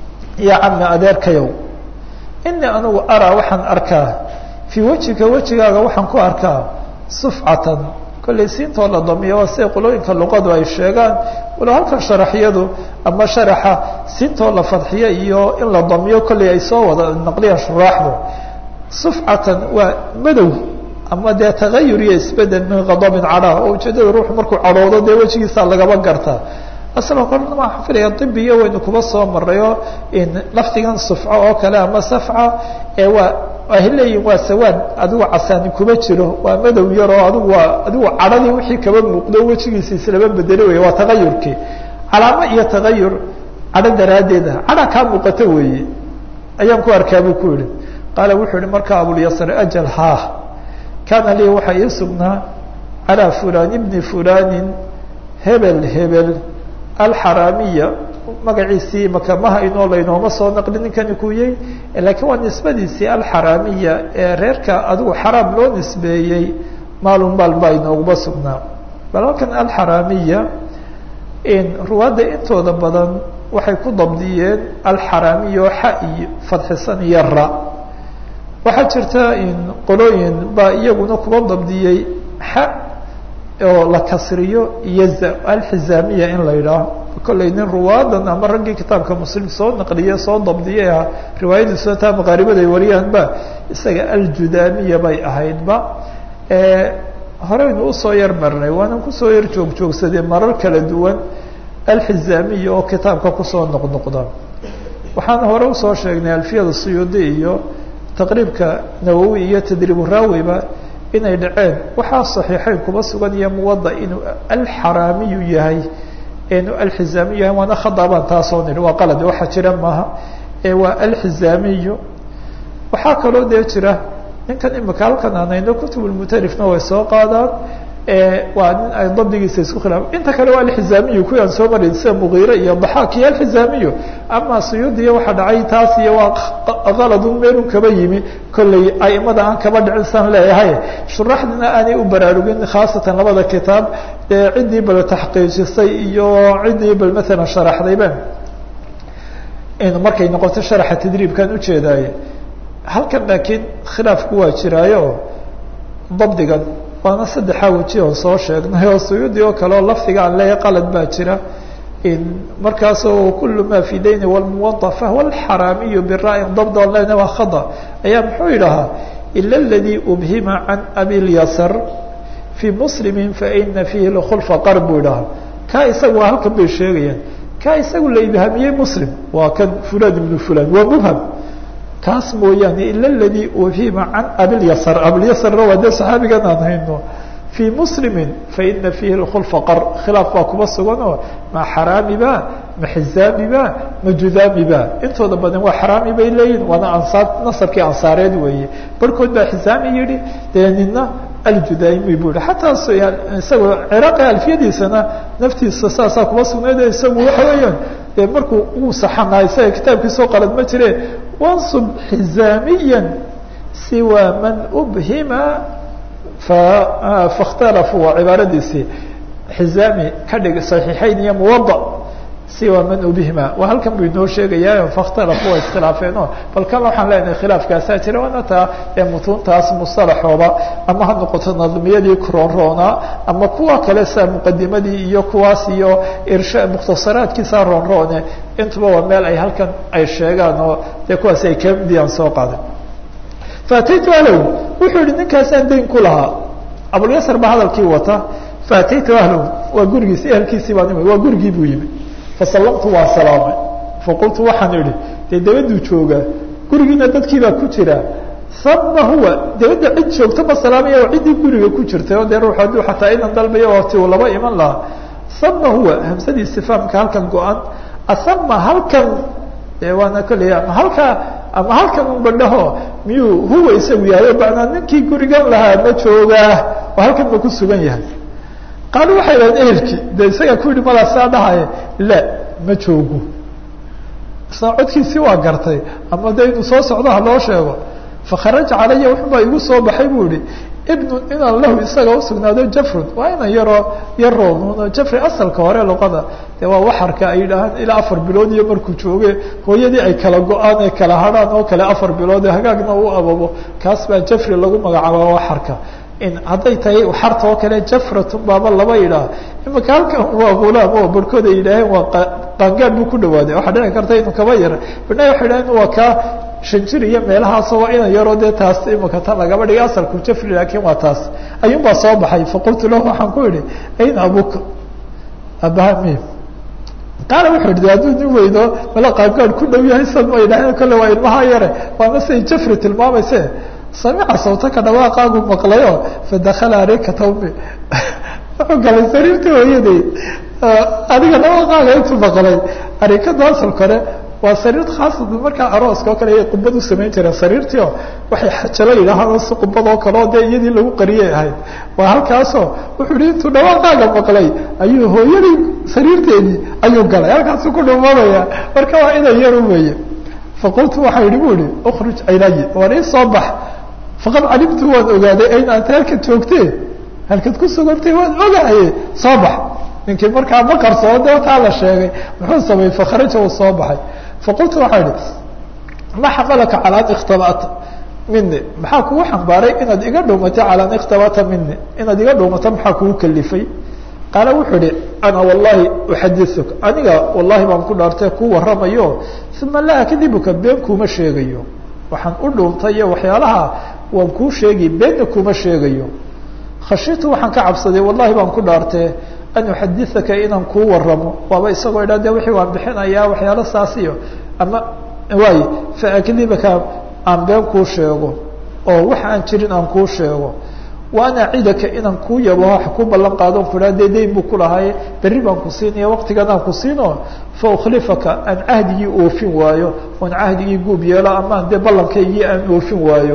yaa cami adeerkayow inii anigu araa waxaan arkaa fii wejika wejigaaga waxaan ku arkaa sufcatan kollay siintoo la damiyo waa siday qolooyinka luqadu ay sheegaan walo halkan sharaxyadu ama sharaxa siintoo la fadxiyo iyo in la damiyo kollay ay soo wada naqliyaan shuraaxdu sufcatan waa madow ama dee tagayur iyo isbedel min kadabin cadhaa oo ujeedada ruuxu markuu cadhoodo dee wejigiisa lagaba gartaa asla korna waxaan filaya dibiyo waynu kuba soo marayo in lafdigan sufco oo kale ama safca ee waa ay leeyihin waa sawaad adigu casaani kuma jiro waa madow yaroo adigu waa adigu cadhadii wixii kaba muuqdo wejigiisa islaba bedeli wey waa tagayurkii calaamo iyo tagayur cadho daraaddeeda cadha kaa muuqato weeye ayaan ku arkaa buu ku yihi qaala wuxuu yihi markaa abulyasr ajal haa kaana lii waxaa ii sugnaa calaa fulan bni fulanin hebel hebel alxaraamiya magaciisii makamaha inoo laynooma soo naqli ninkani kuyey laakiin waa nisbadiisii alxaraamiya ee reerka adigu xaraam loo nisbeeyey maalun maal baa inooguma sugnaa bal halkan alxaraamiya ruwaadda intooda badan waxay ku dabdiyeen alxaraamiya oo xa iyo fadxisan iyo ra waxaa jirta qolooyin baa iyaguna kuba dabdiyey xa oo la kasriyo iyo alxizaamiya in la yidhaaho kollay nin ruwaadan ama raggii kitaabka muslim soo naqliye soo dabdiyay ah riwaayadiisoo taa maqaaribada ay wariyaanba isaga aljudaamiya bay ahaydba horeynu usoo yar marnay waanan kusoo yar joog joogsadee marar kala duwan alxizaamiya oo kitaabka kusoo noqnoqda waxaan hore usoo sheegnay alfiyada suyuudi iyo taqriibka nawowi iyo tadriibu raawiba inay dhaceen waxaa saxiixeyn kuba sugan iyo muwada inuu alxaraamiyu yahay inu alxizaamiyu yahay waana khadabaan taasoo nidhi waa qalad waxa jira maaha waa alxizaamiyu waxaa kaloo dee jira ninkan imika halkan aanayno kutubulmutarifna way soo qaadaan waa nin ay dabdigiisa isku khilaaf inta kale waa alxizaamiyu kuwaan soo maray sida mugiire iyo daxaak iyo alxizaamiyu ama suyuudiya waxaa dhacay taas iyo waa kaladun meelun kaba yimi kolley aimada aan kaba dhicin san leeyahay shuraxdina aanay u baraarugin khaasatan labada kitaab ee ciddii bal taxqiijisay iyo ciddii bal maalan sharaxdayba markay noqoto sharaxa tadriibkan ujeedaaye halkan laakiin khilaafku waa jiraayo dabdigan waana saddexaa weji oon soo sheegnay oo suyuudi oo kale oo lafdiga aan leeyahay qalad baa jira markaasoo kul ma fi dayni wlmuwada fahuwa alxaraamiyu bira'in dabd on lena waa khada ayaa muxuu yidhahaa ila اladii ubhima can abi lyasar fii muslimi faina fiihi lkhulfa qar buu idhahaa kaa isaga waa halkan bay sheegayaan kaa isagu la ibhamiyey muslim waa kan fulan ibnu fulan waa mubham kaas mooyaane ila اladii ubhima can abilyasr abilyasrna waa dee saxaabigan aan hayno fii muslimi faina fiihi lkhulfa qar khilaaf baa kuba sugan oo ma xaraami ba ma xizaami ba ma judaami ba intooda badan waa xaraami bay leeyihin waana ansaar nasabkii ansaareed weeye barhkood baa xizaami yihi dee nina aljudaami bu yihi xataa isagoo ciraaqi alfiyadiisana naftiisa saasaa kuba sugnayd isagu waxa weeyaan dee markuu uu saxanaa isaga kitaabkiisoo qalad ma jire wansub xizaamiya siwa man ubhima faاkhtalafuu waa cibaaradiisii xizaami ka dhig صaxiixayn iyo muwada siwa man ubhima waa halkan buu inoo sheegayaa faاkhtalafuu waa iskhilaafeeno bal kan waxaan leenahay khilaafkaasaa jira waana taa ee mutuuntaas musalaxooba ama ha noqoto nadmiyadii roonroona ama kuwa kale sa muqadimadii iyo kuwaas iyo irsha mukhtasaraadkiisa roonroone intuba waa meel ay halkan ay sheegaan oo dee kuwaas ay kamidiyaan soo qaaday faataytu ahlow wuxuu yihi ninkaasaan dayn ku lahaa abulyasr baa hadalkii wata faataytu ahlow waa gurigiisi ehelkiisii baan imi waa gurigii buu yimi fasallamtu waa salaamay faqultu waxaan idhi dee dabaduu joogaa gurigiina dadkiibaa ku jira sama huwa dabadda cid joogta ma salaamaya oo ciddii guriga ku jirtay oo dee ruux hadduu xataa inan dalbayo wati uu laba iman lahaa sama huwa hamsadii istifaamka halkan go-an asama halkan de waana kolley ama halkaa ama halkan un badhaho miyuu huwa isagu yahay o macnaa ninkii gurigan lahaa ma joogaa oo halkan ma ku sugan yahay qaalu waxay dhahdeen ehelkii de isagaa ku yidhi malaa saa dhahaye la ma joogo isna codkiisii waa gartay ama de inuu soo socdo ha loo sheego fakharaja calaya wuxubaa igu soo baxay buu yihi ibnu inaan lahu isaga usugnaado jafrun waa inan yaroo yaroonuno jafri asalka hore luqada de waa waxarka ay yidhaahaan ilaa afar bilood iyo markuu jooge hooyadii ay kala go-aan ay kala hadhaan oo kale afar bilood hagaagna u ababo kaas baa jafri lagu magacaaba waxarka in hadday tahay waxarta oo kale jafratun baaba laba yidhaah imaka halkan waa gulaam oo barhkood ay yidhaaheen waa qaangaad buu ku dhawaaday waxaa dhici karta inuu kaba yara bina waxay yidhahen waa kaa shanjir iyo meelahaasoo waa inan yaroo dee taas imaka tan lagaba dhigay asalku jafri laakiin waa taas ayuun baa soo baxay faqultu lahu waxaan ku idhi ayna abuka abahami qaala wuxuu idhi hadduu nin weydo mala qaangaad ku dhow yahay sad ma yidhaaheen kolle waa ilmaha yare waana siday jafri tilmaamayse samica sawtaka dhawaaqaagu maqlayo fadakala areekata umi wuxuu galay sariirtii hooyaday adiga dhawaaqaaga intuu maqlay areekada asalka hore waa sariir khaasatan markaa arooska oo kale ayay qubad u samayn jireen sariirtii oo waxay xajalo yidhaahaan si qubad oo kale oo dee iyadii lagu qariyay ahayd waa halkaasoo wuxuu yihi intuu dhawaaqaaga maqlay ayuu hooyadii sariirteedii ayuu galay halkaasuu ku dhumanaya marka waa inan yaru weeye faqultu waxaa yihi bu ihi ukruj ilayi war ii soo bax faqad calimtu waan ogaaday ayna anta halkaad joogtee halkaad ku sugantay waan ogahaye soo bax ninkii markaa ma qarsoo de taa la sheegay muxuu sameeyey fakharaja uu soo baxay faqultu waxaa idhi ma xamalaka calaa an ikhtabata mini maxaa kugu xambaaray inaad iga dhuumatay calaa an ikhtabata mini inaad iga dhuumato maxaa kugu kalifay qaala wuxuu ihi ana wallahi uxadiuk aniga wallahi baan ku dhaartay ku waramayo uma laa akdibuka been kuuma sheegayo waxaan u dhuuntay iyo waxyaalaha waan kuu sheegi beenna kuuma sheegayo khashitu waxaan ka cabsaday wallahi baan ku dhaartee an uxadiaka inaan kuu waramo waaba isagoo idha de wixii waan bixinayaa waxyaalo saasiyo ama waay faakdibaka aan been kuu sheego oo wax aan jirin aan kuu sheego wa an acidaka inaan kuu yabo wax ku ballan qaadon kuhaa dee dayn buu ku lahay berri baan ku siinaya waqtigan aan ku siino fa ukhlifaka aan cahdigii oofin waayo oon cahdigii guub yeelo amaan dee ballankaygii aan oofin waayo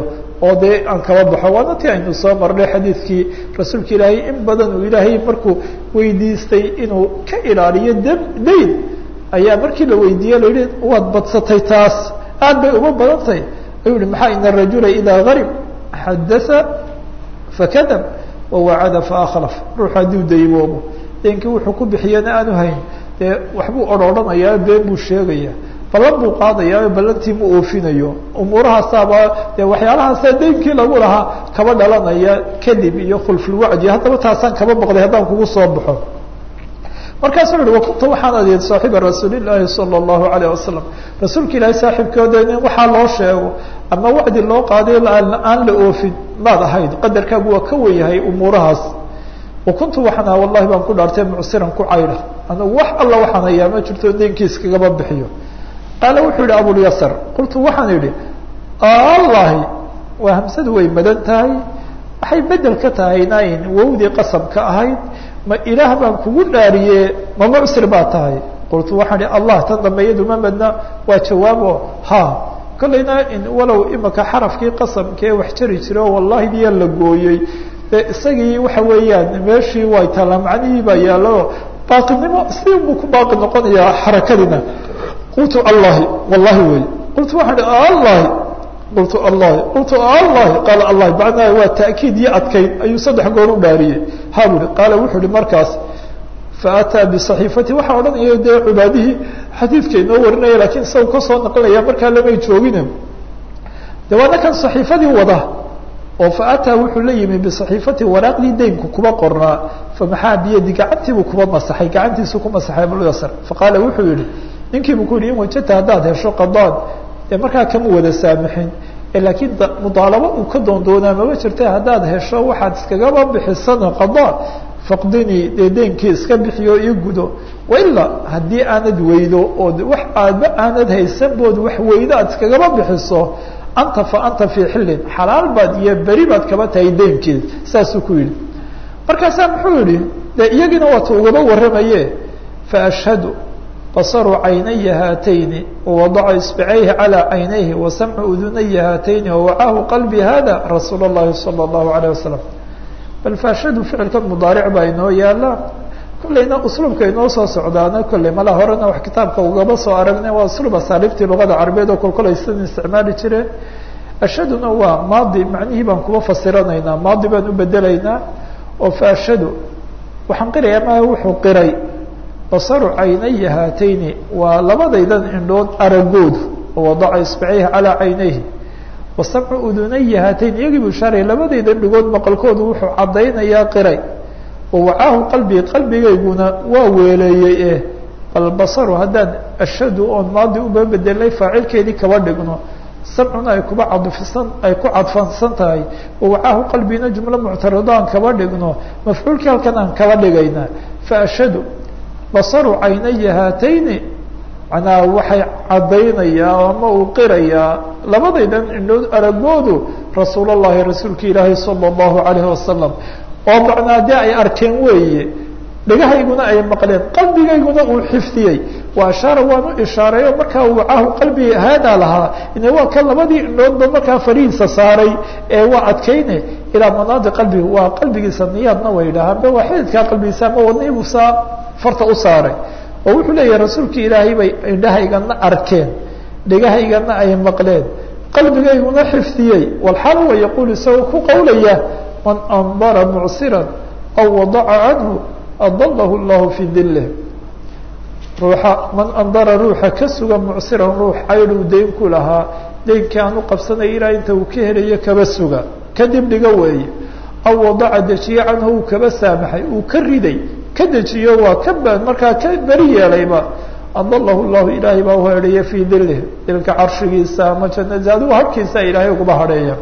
oo dee aan kaba baxo waana ti aynu soo marnay xadiidkii rasuulka ilaahay in badan uu ilaahay markuu weydiistay inuu ka ilaaliyo d dayn ayaa markii la weydiiye la yihi waad badsatay taas aad bay uma badan tahay ayuu yihi maxaa ina rajula idaa garib xadaa fakadab wawacada faakhlaf ruuxu hadduu daymoobo deenkii wuxuu ku bixiyana aanu hayn dee waxbuu odrhodhanayaa been buu sheegaya ballan buu qaadayaa ballantii ma oofinayo umuurahaasaaba dee waxyaalahaasa daynkii lagu lahaa kaba dhalanaya kadib iyo khulfulwacdi haddaba taasaan kaba boqday haddaan kugu soo baxo markaasuu uhi wakunta waxaan adeed saaxiiba rasuulillaahi sala allahu alayh wasalam rasuulka ilaahay saaxiibkooda in waxaa loo sheego ama wacdi loo qaaday aan la oofin maad ahayd qadarkaagu waa ka weyahay umuurahaas wakuntu waxaan aha wallahi baan ku dhaartay mucsiran ku cayda anigu wax alla waxaan hayaa ma jirto daynkiis kagaba bixiyo qaala wuxuu yihi abulyasar qultu waxaan idhi allahi waa hamsadu way madan tahay waxay bedel ka tahay nayn wowdii qasabka ahayd ma ilaah baan kugu dhaariye ma mucsir baa tahay qultu waxaan ihi allah tan dambe iyadu ma madna waa jawaabo ha kollayna walow imika xarafkii qasamkee wax jari jira oo wallahi diya la gooyey dee isagii waxa weeyaan meeshii way tala macnihii baa yaallo baaqinimo si buu ku baaqi noqonayaa xarakadina qultu allahi wallahi wey qultu waxaan ihi allahi qultu allahi qultu allahi qaala allahi macnaha waa ta'kiid iyo adkayn ayuu saddex goor u dhaariyey ha bu ihi qaala wuxuu ihi markaas faataa bisaxiifati waxaa odhanaya dee cibaadihii xadiidka inoo warinaya lakiin isaga kasoo naqlinaya markaa lamay joogine de waana kan saxiifadii wada oo faataa wuxuu la yimi bisaxiifati waraaqdii daynku kuba qornaa famaxaa biyadi gacantiibuu kuba masaxay gacantiisu ku masaxay abulyasar faqaala wuxuu yihi ninkiibu ku yihi in wajata haddaad hesho qadaan dee markaa kama wada saamixin laakiin mudaalabo uu ka doondoonaa mama jirta haddaad hesho waxaad iskagaba bixisana qadaa faqdinii dee deenkii iska bixiyo io gudo wailaa haddii aanad weydo ood wax aadba aanad haysanbood wax weydo aad iskagaba bixiso anta fa anta fii xillin xalaal baad iyo beri baad kaba tahay deenkeed saasuu ku yidhi markaasaa muxuu yihi dee iyagiina waata ugaba warramaye faashhadu basaru caynaya haatayni wawadaca isbicayhi calaa caynayhi wasamcu udunaya haatayni wawacaahu qalbi hada rasuul اllahi salى اllahu alayh wasalam bal faashadu ficilkan mudaaric baa inoo yaala kollayna usluubka inoo soo socdaana kolley mala horena wax kitaabka ugaba soo aragnay waa usluub asaaliibtii luqada carabeed oo kolkolay sidan isticmaali jireen ashaduna waa maadi macnihii baan kuba fasiranaynaa maadi baan u bedelaynaa oo faashadu waxaan qiraya ma wuxuu qiray basaru caynaya haatayni waa labadaydan indhood aragoodu oo wadaca isbicayhi calaa caynayhi wasamcu udunaya haatayn iyagii buu shaaray labadaydan dhigood maqalkoodu wuxuu caddaynayaa qiray wawacaahu qalbii qalbigayguna waa weeleeyey eh bal basaru haddaan ashadu oon maadi uba bedelnay faacilkeedii kaba dhigno samcuna ay kuba cadfisan ay ku cadfansan tahay wawacaahu qalbiina jumlo muctarado aan kaba dhigno mafcuulkii halkan aan kaba dhigayna faashadu basaru caynaya haatayni macnaha waxay caddaynayaa ama uu qirayaa labadaydan indhood aragoodu rasuul llahi rasuulka ilaahi sala allahu alayhi wasalam oo macnaa dee ay arkeen weeye dhagahayguna ay maqleen qalbigayguna uu xifdiyey wa ashaara waan u ishaareeyo markaa wacaahu qalbi haadaa lahaa ine waa kan labadii indhoodba markaa farihiisa saaray ee waa adkayne ilaa manaadi qalbiga waa qalbigiisa niyaadna way dhahaan be waa xididkaa qalbigiisa ama wadnihiibuu saa farta u saaray oo wuxuu leeyahay rasuulka ilaahay bay indhahaygana arkeen dhegahaygana ay maqleen qalbigayguna xifdiyey walxaal wa yaquul isagoo ku qowlaya man andara mucsiran aw wadaca canhu adalahu llahu fii dilih ruuxa man andara ruuxa ka suga mucsiran ruux caydhuu dayn ku lahaa daynkii aan u qabsanaya ilaa inta uu ka helayo kaba suga kadib dhigo weeye aw wadaca dejiye canhu uu kaba saamaxay uu ka riday ka dejiyo waa ka ba markaa ka beri yeelayba adalahu llahu ilaahay baa uhadheeya fii dilih dilka carshigiisa ama jannadiisa adigu habkiisa ilaahay uguba hadheeya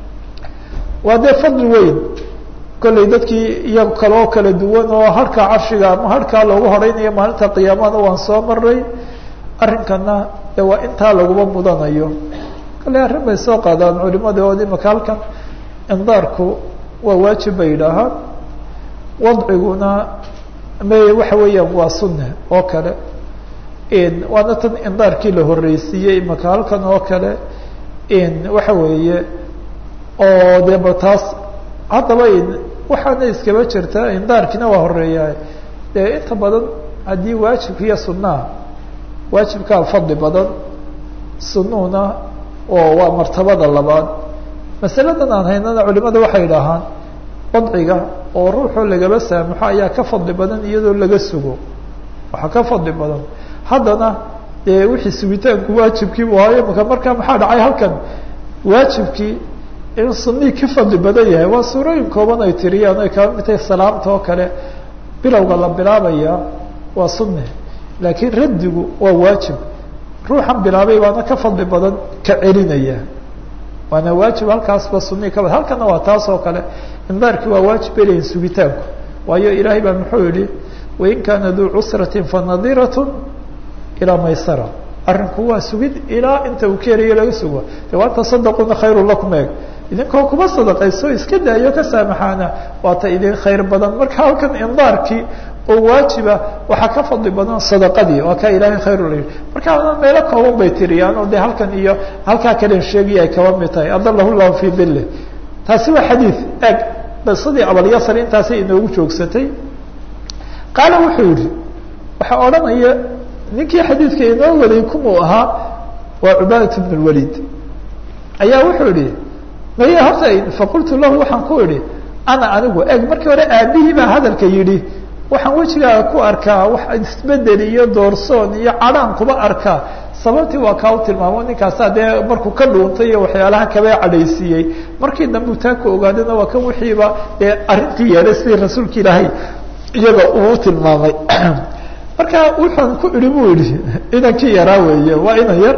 waa dee fadli weyn kollay dadkii iyago kale oo kala duwan oo harkaa carshiga ama harkaa loogu horeynayo maalinta qiyaamada waan soo maray arrinkana de waa intaa laguma mudanayo kollay arrin bay soo qaadaan culimada oo imaka halkan indaarku waa waajib bay yidhaahaan wadciguna me waxa weeyaan waa sunne oo kale waana tan indaarkii la horeysiiyey imaka halkan oo kale waxa weeye oo dee ba taas haddaba waxaana iskaba jirta indaarkiina waa horeeyaa dee inta badan haddii waajibka iyo sunaha waajibkaa fadli badan sunuhuna oo waa martabada labaad masaladan aan haynana culimada waxay idhaahaan wadciga oo ruuxoo lagaba saamaxo ayaa ka fadli badan iyadoo laga sugo waxaa ka fadli badan haddana dee wixii sugitaanku waajibkiibu ahayo maka markaa maxaa dhacay halkan waajibkii in sunii ka fadli badan yahay waa suurooyin kooban ay tiriyaan ay kaba mid tahay salaamta oo kale bilowga la bilaabaya waa sunne laakiin raddigu waa waajib ruuxan bilaabay waana ka fadli badan ka celinaya waana waajib halkaasba sunii ka halkana waa taas oo kale indaarkii waa waajib belayin sugitaanku waayo ilaahay baa muxuu yihi wain kaana duu cusrati fanadirat ilaa maysara arrinku waa sugid ilaa inta uu keenayo laga sugo de waa tasadaquna khayru lakum eeg idinkoo kuma sadaqayso iska daayo ka saamaxaana waata idin khayr badan marka halkan indaarkii oo waajiba waxaa ka fadli badan sadaqadii waa kaa ilaahay khayru la yihi marka meelo kooban bay tiriyaan oo de halkan iyo halkaa kalen sheegaya ay kaba mid tahay adalahu llahu fii dille taasi waa xadiid eeg qisadii abalyasar intaasay inoogu joogsatay qaala wuxuu yihi waxaa odhanaya ninkii xadiidka inoo waday kumuu ahaa waa cubaadat bn lwaliid ayaa wuxuu yihi maya horta faqultu lahu waxaan ku idhi ana anigu eg markii hore aabihii baa hadalka yidhi waxaan wejigaaga ku arkaa wax isbedel iyo doorsoon iyo cadhaan kuba arkaa sababtii waa kaa u tilmaamo ninkaasaa dee markuu ka dhuuntay iyo waxyaalaha kabaa cadhaysiiyey markii dambe u taa ku ogaadana waa kan wixiiba dee arrintii yeelay sidii rasuulka ilaahay iyaga uu tilmaamay marka wuxaan ku idhi buu yihi inankii yaraa weeye waa inan yar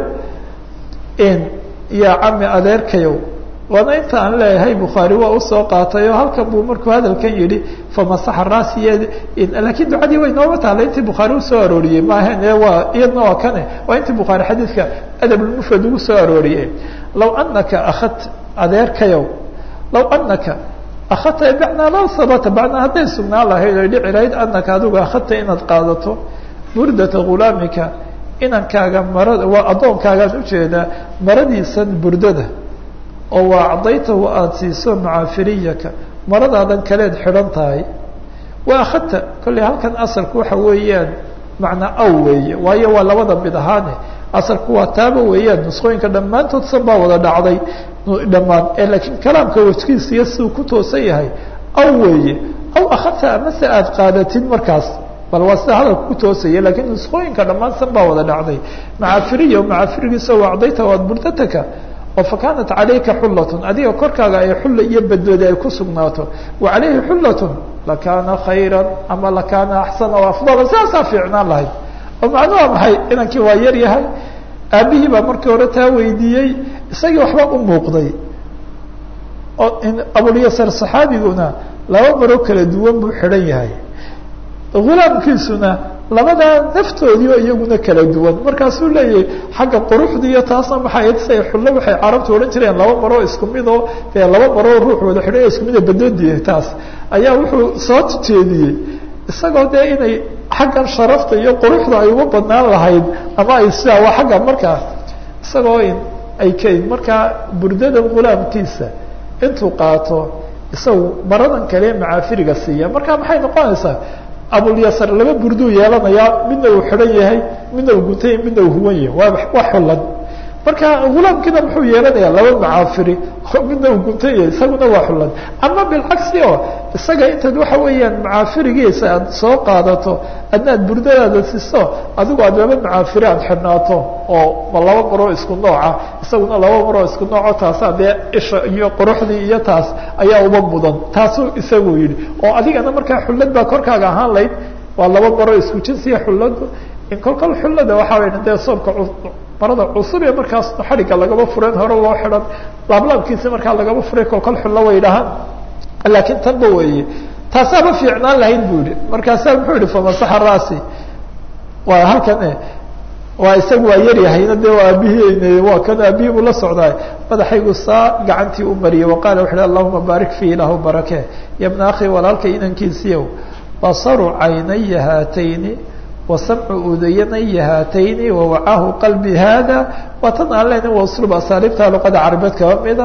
ya cami adeerkayow waana inta aan leeyahay bukhaari waa usoo qaatay oo halkan buu markuu hadalkan yihi famasaxa raasiy lakiin ducadii way nooma taala intii bukhaari usoo arooriyey maahan e waa iyadna waa kane waa intii bukhaari xadiidka adabulmufrad ugu soo arooriyey law anaka akhadta adeerkayow law anaka akhadta bacnaa law sabata bacnaa hadday sugnaan lahayd oy dhici lahayd anaka adigu akhadta inaad qaadato burdata ghulaamika inankaaga marada waa addoonkaagaan ujeedaa maradiisan burdada oo waa acdaytahu aada siiso macaafiriyaka maradaadan kaleed xidhan tahay waa akhadta kolley halkan asalku waxa weeyaan macnaa aw weeye waayo waa labada mid ahaane asalku waa taaba weeyaan nusqooyinka dhammaantood san baa wada dhacday dhammaan ee laakiin kalaamka wejkiisa iyo siduu ku toosan yahay aw weeye aw akhadta amase aada qaadatid markaas bal waa sida hadalka ku toosaya lakiin nusqooyinka dhammaan san baa wada dhacday macaafiriya macaafirigiisa waa acdayta waad burdataka oo fakaanat calayka xullatun adiga korkaaga ay xulla iyo badbadi ay ku sugnaato wa calayhi xullatun lakaana khayran ama lakaana axsana o afdala sidaasaa fiicnaan lahayd oo macnuha maxay inankii waa yar yahay aabihii baa markii hore taa weydiiyey isagii waxba u muuqday oo abulyasar saxaabiguna laba maro kala duwan buu xidhan yahay hulaamkiisuna labadaa naftoodii oo iyaguna kala duwan markaasuu leeyahay xagga quruxda iyo taasna maxay say xullo waxay carabtu odhan jireen laba maroo isku midoo dee laba maroo ruux wada xidhay isku mida badodiya taas ayaa wuxuu soo jeediyey isagoo dee inay xaggan sharafta iyo quruxda ay uga badnaan lahayd ama ay sidaa waa xagga markaa isagoo ay k markaa burdada hulaamkiisa intuu qaato isagu maradan kale macaafiriga siiya marka maxay noqonaysaa abulyasar laba burduu yeelanayaa midna uu xidhan yahay midna uu guntay midna uu huwan yahay waa waa xulan marka hulaamkiina muxuu yeelanayaa laba macaafiri midna uu guntan yahay isaguna waa xulan ama bilcagsi oo isaga intaad waxa weeyaan macaafirigiisa aad soo qaadato adna ad burdadaada siso adigu aad laba macaafiri aad xidhnaato oo ma laba maroo isku nooca isaguna laba maroo isku nooco taasaa dee isha iyo quruxdii iyo taas ayaa uba mudan taasuu isagu yidhi oo adigana markaa xullad baa korkaaga ahaan layd waa laba maroo isku jinsiya xulladu in kolkol xullada waxaa way dee soobka marada cusub ee markaas xadhigga lagaba fureen hore loo xidhan laablaabkiisa markaa lagaba furay kolkol xullo way dhahaan laakiin tanba weeye taasaaba fiicnaan lahayd bu yihi markaasaa muxuu yihi famasaxa raasi waa halkan waa isaga waa yaryahayna de waa aabihii waa kan aabihii buu la socdaay madaxaygu saa gacantii u mariyay waqaala wuxu uhi allahuma baarik fii ilaahu barake ya bna akhi walaalkay inankiisiiyow basaru caynaya haatayni wasamcu udayanaya haatayni wawacaahu qalbi hada waa tan aan lena waa uslub asaaliibta luqada carabeed kaba mida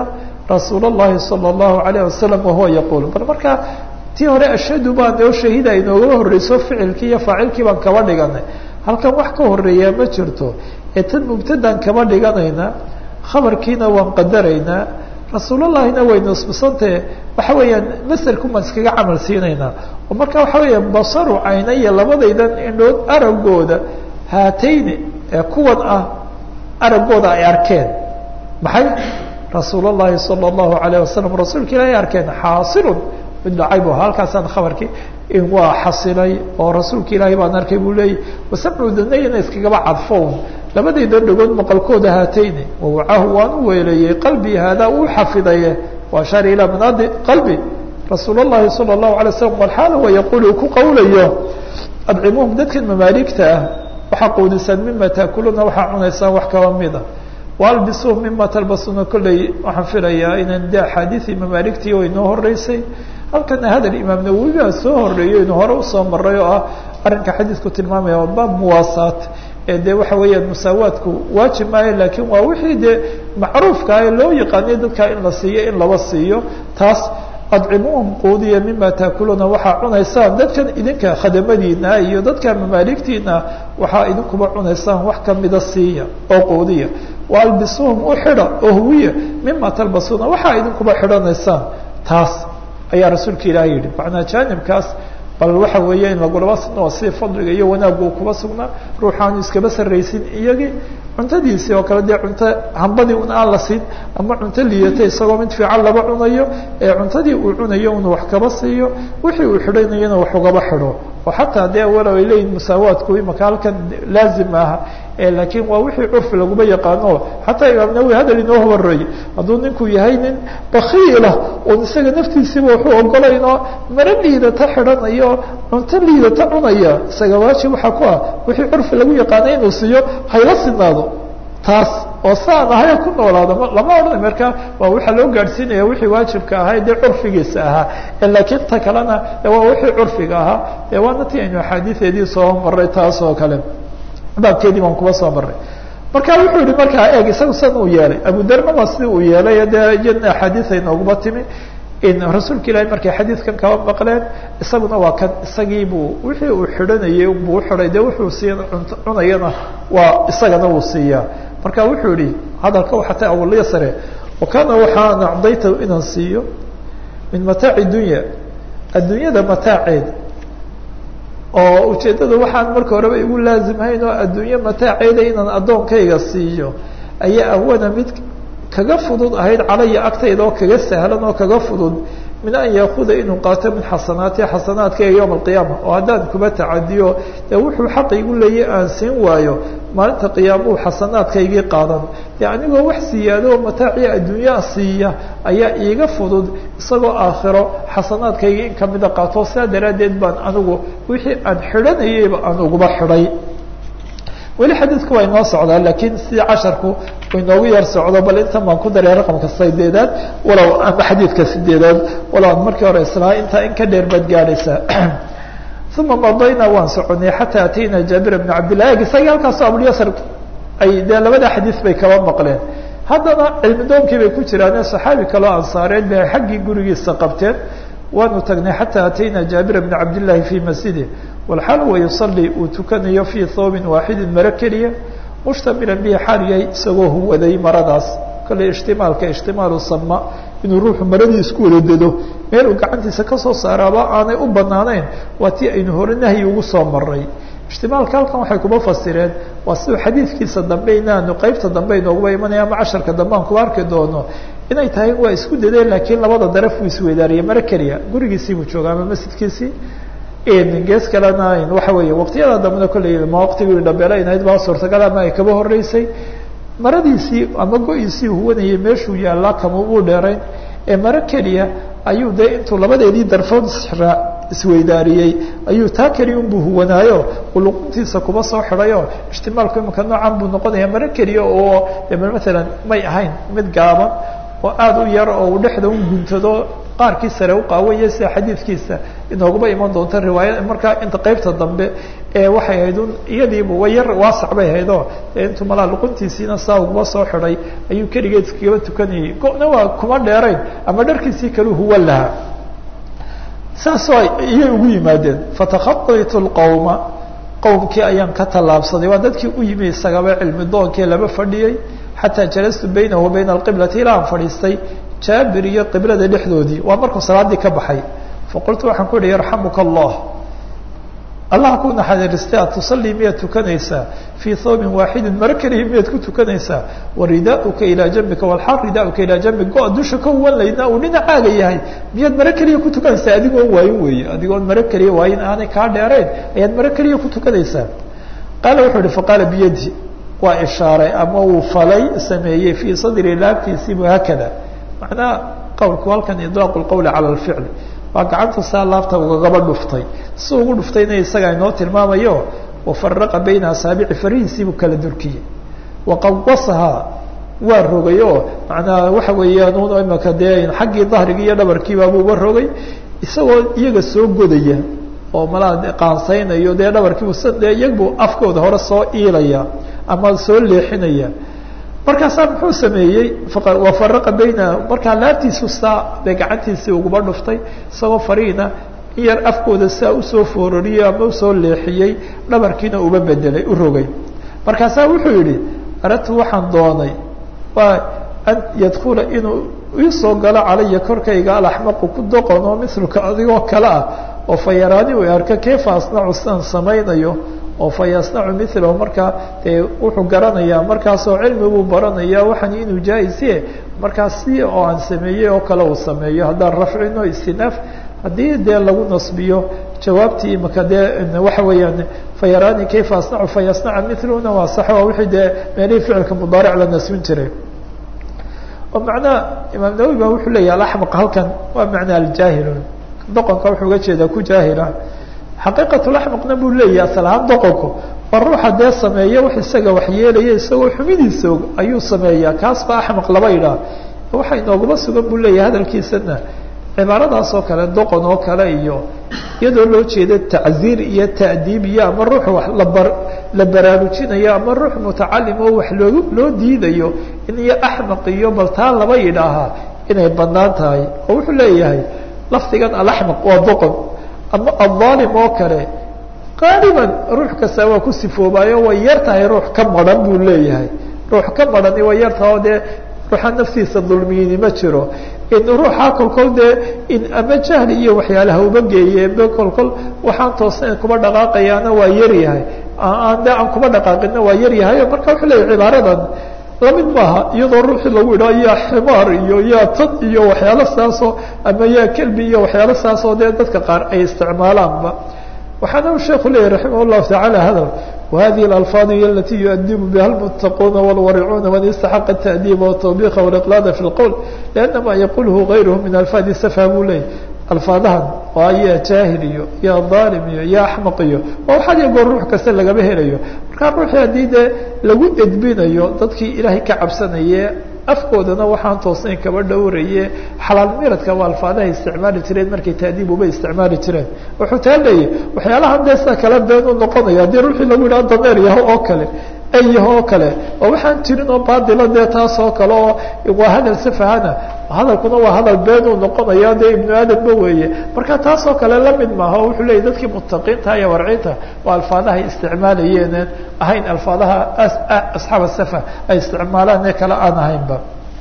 rasuul الlahi salى الlahu عalيه wasalam wahuwa yaqul bal markaa tii hore ashhadu baa noo shahida inoogaba horeyso ficilkii iyo faacilkii baan kaba dhiganay halkan wax ka horeeyaa ma jirto ee tan mubtadaan kaba dhiganayna khabarkiina waan qadaraynaa rasuulallahina way nisbisantahe waxa weeyaan maserku maan iskaga camal siinaynaa oo marka waxa weeya basaru caynaya labadaydan indhood aragooda haatayni ee kuwan ah aragooda ay arkeen maxay rasuul اllahi salى اllahu alayه wasalam rasuulka ilahi arkeen xaasilun mid dhacay bu halkaasaan khabarkii waa xasilay oo rasuulka ilaahi baan arkay buu leeyay wasamcu danayna iskagaba cadfown labadayda dhagood maqalkooda haatayni wawacahu waan u weeleeyey qalbi haadaa uu xafidaye waashaara ilaa manaadi qalbi rasuul اllahi salى الlahu alay slam walxaala wa yaqul uu ku qawlayo adcimuhum dadkan mamaaligta ah waxaa quudisaan mima taakuluuna waxaa cunaysaan wax kaba mida waalbisuhum mima talbasuuna kolley waxaan filayaa inaan de axaadiii mamaaligtii way noo horeysay halkana hadal imaam nawowi baa soo horeeyo inu hore usoo maray oo ah arrinka xadiidku tilmaamaya waa baab muwaasaat ee de waxa weeyaan musaawaadku waajib maayo lakiin waa wixii dee macruufka ee loo yaqaanay dadkaa in la siiyo in laba siiyo taas adcimuhum quudiya mima taakuluuna waxaa cunaysaan dadkan idinka khadamadiina iyo dadka mamaaligtiina waxaa idinkuba cunaysaan wax kamida siiya oo quudiya waalbisuhum u xidha oo huwiya mima talbasuuna waxaa idinkuba xidhanaysaan taas ayaa rasuulka ilaah yihi macnaa jaanibkaas bal waxa weeye in lagulaba sino si fadliga iyo wanaaggu kuba sugnaa ruuxaanu iskaba sarraysin iyagii cuntadiisii oo kale dee cunto hambadii un aan la siin ama cunto liidata isagoo mid fiican laba cunayo ee cuntadii uu cunayo unu wax kaba siiyo wixii uu xidhanayona wax ugaba xidho oo xataa dee walow ay leeyihin musaawaadku imaka halkan laazim aha laakiin waa wixii curfi laguma yaqaano xataa imaam nawowi hadal inoo horeeyey hadduu ninku yahay nin bakiila un isaga naftiisiiba wuxuu ogolaynoo maro liidata xidhanayo cunto liidata cunaya isaga waajib waxaa ku ah wixii curfi lagu yaqaana inuu siiyo hayla sinaado taas oo saan ahay ku noolaado lama odhanay marka waa waxaa loo gaadhsiinaya wixii waajibka ahaa dee curfigiisa ahaa laakiin ta kalena waa wixii curfiga ahaa dee waana ti aynu axaadiideedii soo maray taas oo kale baabkeedii baan kuba soo maray marka wuxuu yihi markaa eeg isaga san uu yeelay abudarna waa sida uu yeelay dee iyadna axaadiis ay nooguma timi rasuulka ilahi markay xadiidkan kaba maqleen isaguna waa kan isagiibuu wixii uu xidhanayay buu uxiday dee wuxuu sii cunayana waa isagana wuu siiyaa marka wuxuu yihi hadalka waxata awaliya sare wakana waxaan acdayta inaan siiyo min mataaci dunya adduunyada mataaceeda oo ujeeddada waxaan marka horeba igu laazimhayn oo adduunye mataaceeda inaan addoonkayga siiyo ayaa awana mid kaga fudud ahayd calaya agtayda oo kaga sahlan oo kaga fudud min an yaakuda inuu qaato min xasanaati xasanaadkayga yowma alqiyaama oo haddaan kuba tacadiyo dee wuxuu xaqa igu leeyay aan siin waayo maalinta qiyaamuhu xasanaadkaygii qaadan dee anigoo wax siyaado oo mataaciya adduunyaa siiya ayaa iiga fudud isagoo aakhiro xasanaadkaygii in kamida qaato sidaa daraaddeed baan anigu wixii aan xidhanayeyba aan uguba xidhay weli xadiidku waa inoo socdaa laakiin sidii casharku inoogu yar socdo bal intan baan ku daray raqamka sideedaad walow ama xadiidka sideedaad walow aan markii hore islaa intaa in ka dheer baad gaadhaysaa uma madayna waan soconay xataa atayna jaabir bna cabdillah eg isagii halkaasoo abulyasar ay dee labada xadiis bay kaba maqleen haddana cilmi doonkii bay ku jiraane saxaabi kaloo ansaareed bay xaggii gurigiisa qabteen waanu tagnay xataa atayna jaabir bna cabdillaahi fii masjidi walxaal wa yusalii uu tukanayo fii thoobin waaxidin maro keliya mushtamilan bihi xaal yahay isagoo huwaday maradaas kale ishtimaalka ishtimaalu sama inuu ruuxu maradii isku wada dedo meel uu gacantiisa kasoo saaraaba aanay u banaanayn waa tii aynu hore nahyi ugu soo maray ishtimaalka halkan waxay kuma fasireen waa siduu xadiidkiisa dambe inaanu qeybta dambe inooguba imanaya ama casharka dambe aan kuba arki doono inay tahay waa isku dadeen laakiin labada daraf uu isweydaariyay maro keliya gurigiisii buu jooga ama masjidkiisii gees kalena waxa weeye waqtiyada dambena kolley ma waqtigii dhabeela inayd baa suurtagal ama ay kaba horeysay maradiisii ama go-iisii huwanayay meeshuu yaallaa kama uu dheerayn ee maro keliya ayuu dee intuu labadeedii darfood israa isweydaariyey ayuu taa keliya unbuu huwanaayo uluquntiisa kuba soo xidhayo ijtimaalku imanka noocan buu noqonaya maro keliya oo maalan may ahayn mid gaaban oo aada u yar oo uu dhexda u guntado qaarkii sare u qaawaya sida xadiidkiisa inooguba iman doonta riwaaya markaa inta qeybta dambe ee waxay ahayd un iyadiiba way yar waasac bay ahaydoo intuu malaa luquntiisiina saa uguba soo xidhay ayuu keligeed iskagaba tukanayay go-na waa kuma dheerayn ama dharkiisii kaleu huwa lahaa saasoo iyay ugu yimaadeen fatakhaaytu lqawma qowmkii ayaan ka tallaabsaday waa dadkii u yimi isagaba cilmi doonkii laba fadhiyey xataa jalastu baynahu wa bayna alqiblati ilaa aan fadhiistay jaabir iyo qiblada dhexdoodii waa markuu salaaddii ka baxay faqultu waxaan ku yihi yarxamuka allah allah ku naxariistay aad tusallii miyaad tukanaysaa fii thawbin waaxidin maro keliya miyaad ku tukanaysaa wa ridaauka ilaa jambika walxaal ridaauka ilaa jambik go-a dusha ka huwan laydna uu dhinacaaga yahay miyaad maro keliya ku tukanaysaa adigoon waayin weeye adigoon maro keliya waayin aanay kaa dheerayn ayaad maro keliya ku tukanaysaa qaala wuxuu ihi faqaala biyadi waa ishaaray ama uu falay sameeyey fii sadri laabtiisiibu haakada macnaha qowlku halkan idraaq lqowli cala alficl waa gacanta saa laabta ugagaba dhuftay si ugu dhuftayna isaga inoo tilmaamayo wafaraqa bayna asaabici farihiisiibuu kala durkiyey waqawasahaa waa rogay oo macnaha waxa weeyaan un imaka dee xaggii dahrigii iyo dhabarkiibaabuuba rogay isagoo iyaga soo godaya oo malaa qaansaynayo dee dhabarkiibu s dee iyagbuu afkooda hore soo iilaya ama soo leexinaya markaasaa muxuu sameeyey wafaraqa bayna markaa laabtiisu saa bay gacantiisii uguba dhuftay isagoo fariina in yar afkooda saa usoo foorariyey ama usoo leexiyey dhabarkiina uba bedelay u rogay markaasaa wuxuu yihi aradtu waxaan doonay waa an yadkula inuu iisoo galo calaya korkayga alaxmaqu ku doqon oo miluka adigoo kale ah oo fa yaraani u arka kayfa asnacu sidaan samaynayo oo fa yasnacu milahu markaa dee wuxuu garanayaa markaasoo cilmi buu baranaya waxaan inuu jaa-isiye markaas si oo aan sameeyey oo kale uu sameeyo haddaan rafcino istinaaf haddii dee lagu nasbiyo jawaabtii imaka dee waxa weeyaan fayaraani kayfa asnacu fayasnaca miluna waa sax waa wixii dee meelihii ficilka mudaaric la nasbin jiray oo macnaha imaam nawowi ba wuxuu leeyahy alaxmaq halkan waa macnaa aljaahilun doqonka wuxuu uga jeedaa ku jaahila xaqiiqatulaxmaqna buu leeyahy asal ahaan doqonku waa ruuxa dee sameeya wax isaga waxyeelaya isagoo xumidiisa og ayuu sameeyaa kaas baa axmaq laba idhaah waxa inooguma sugan buu leeyahay hadalkiisana cibaaradaas oo kale doqon oo kale iyo iyadoo loo jeeda tacziir iyo ta'diib iyo ama ruux wax labar la baraarujinayo ama ruux mutacalim oo wax loo loo diidayo in iyo axmaq iyo bal taa laba yidhaahaa inay banaan tahay oo wuxuu leeyahay lafdigan alaxmaq waa doqon ama aلظaalim oo kale qaaliban ruux kasta waa ku sifoobaayo way yar tahay ruux ka maran buu leeyahay ruux ka marani way yar tahay oo dee ruuxa naftiisa dulmiyini ma jiro in ruuxa kolkol dee in ama jahli iyo waxyaalaha uba geeye be kolkol waxaan toosnayn kuba dhaqaaqayaana waa yaryahay aan de aan kuba dhaqaaqina waa yaryahay marka wuxuu leeyahy cibaaradan lamid maaha iyadoo ruuxii lagu idhaho yaa ximaar iyo yaa tad iyo waxyaalo saasoo ama yaa kelbi iyo waxyaalo saasoo dee dadka qaar ay isticmaalaanba waxaana u sheeku leeyahy raximah llahu taعala hadal وhadiه الألفاظ hiy اlatي يؤdب bha المتقون والورعون من اsتحق التأديب والتوبيخ والإقلاad في الqول لأن ma yqulhu غayrh min ألفاظ سفه buu leeyay alfaadahan waa ya jaahil iyo ya ظaalim iyo ya axmaq iyo waa waxaad iyo goor ruux kasta lagaba helayo markaa ruuxii haddii dee lagu edbinayo dadkii ilaahay ka cabsanaye afkoodana waxaan toosnayn kaba dhowraye xalaal miradka waa alfaadaha isticmaali jireen markay taadiib uba isticmaali jireen wuxuu taa leeyahy waxyaalahan dee sida kale been u noqonaya haddii ruuxii lagu yidhaha dameer yaho oo kale ay yaho oo kale oo waxaan jirin oo baadila dee taas oo kale oo waa hadal safahana hadalkuna waa hadal been uu noqonaya dee ibnu aadamba weeye marka taas oo kale lamid maaha o wuxuu leeyahy dadkii mutaqiinta iyo warcinta waa alfaadahay isticmaalayeen ahayn alfaadaha asxaab safa ay isticmaalaan ee kale aan ahaynba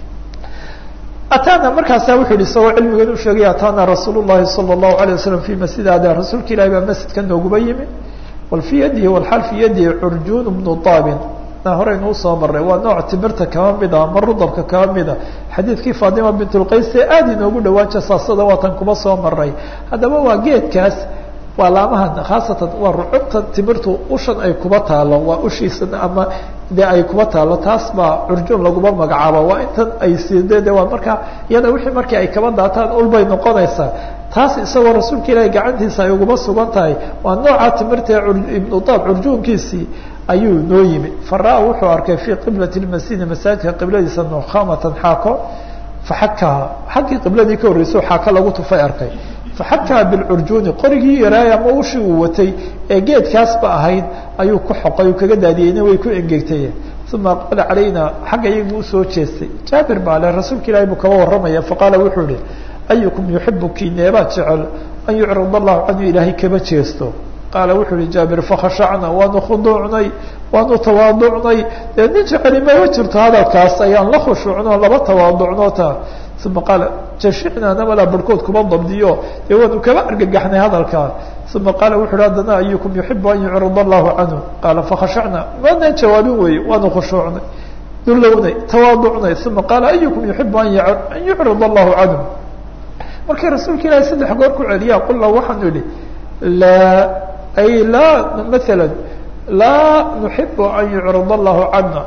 atana markaasa wuxuu yihi isagoo cilmigan u sheegay atana rasuul llahi salى الlahu alيه wasalam fi masjid ada rasuulka ilahi baa masjidka nooguba yimi wal fii yadihi walxaal fii yadihi curjun bnu daabin horeynu usoo maray waa nooc timirta kaba mida ama rudabka kaba mida xadiidkii fatima bint lqays ee aada inoogu dhawaan jasaasada waatan kuma soo maray haddaba waa geedkaas waa laamahan khaasatan waa rucubta timirtu ushan ay kuba taalo waa ushiisan ama de ay kuba taalo taas baa curjuun laguma magacaabo waa intan ay siide de waa markaa iyada wixii markii ay kaba daataan ulbay noqonaysaa taas isagoo rasuulka ilaahi gacantiisa ay uguma sugan tahay waa nooca timirta ibnu daab curjuunkiisii ayuu noo yimi fara wuxuu arkay fii qiblati masjidi masaajidka qibladiisa nukamatan xaako faxakaha xaggii qibladii ka horreysay xaako lagu tufay arkay faxakaa bilcurjuuni qorigii yaraay ama ushii uu watay ee geedkaasba ahayd ayuu ku xoqay uu kaga daadiyeyna way ku engegtay uma aqbala calayna xagga iyagu usoo jeestay jaabir baa le rasuulka ilahi buu kaba warramaya faqaala wuxuu ihi ayukum yuxibu kineebaa jecel an yucrid allahu canhu ilaahay kaba jeesto qaala wuxuu ihi jaabir fakhashacna waanu khuduucnay waanu tawaaducnay dee nin jeceli mama jirto hadalkaas ayaan la khushuucno laba tawaaducno ta uma qaala jashicnaa namalaa barhkood kuma dabdiyo dee waanu kaba argagaxnay hadalkaa uma qaala wuxu uhi haddana ayukum yuxibu an yucrid allahu canhu qaala fakhashacna maanaan jawaabin weeye waanu khushuucnay dulownay tawaaducnay uma qaala ayukum yuxibu an yucrid allahu canhu markii rasuulka ilaahi saddex goor ku celiyaa qulna waxaanu idhi laa ay laa maala laa nuxibu an yucrid allahu cana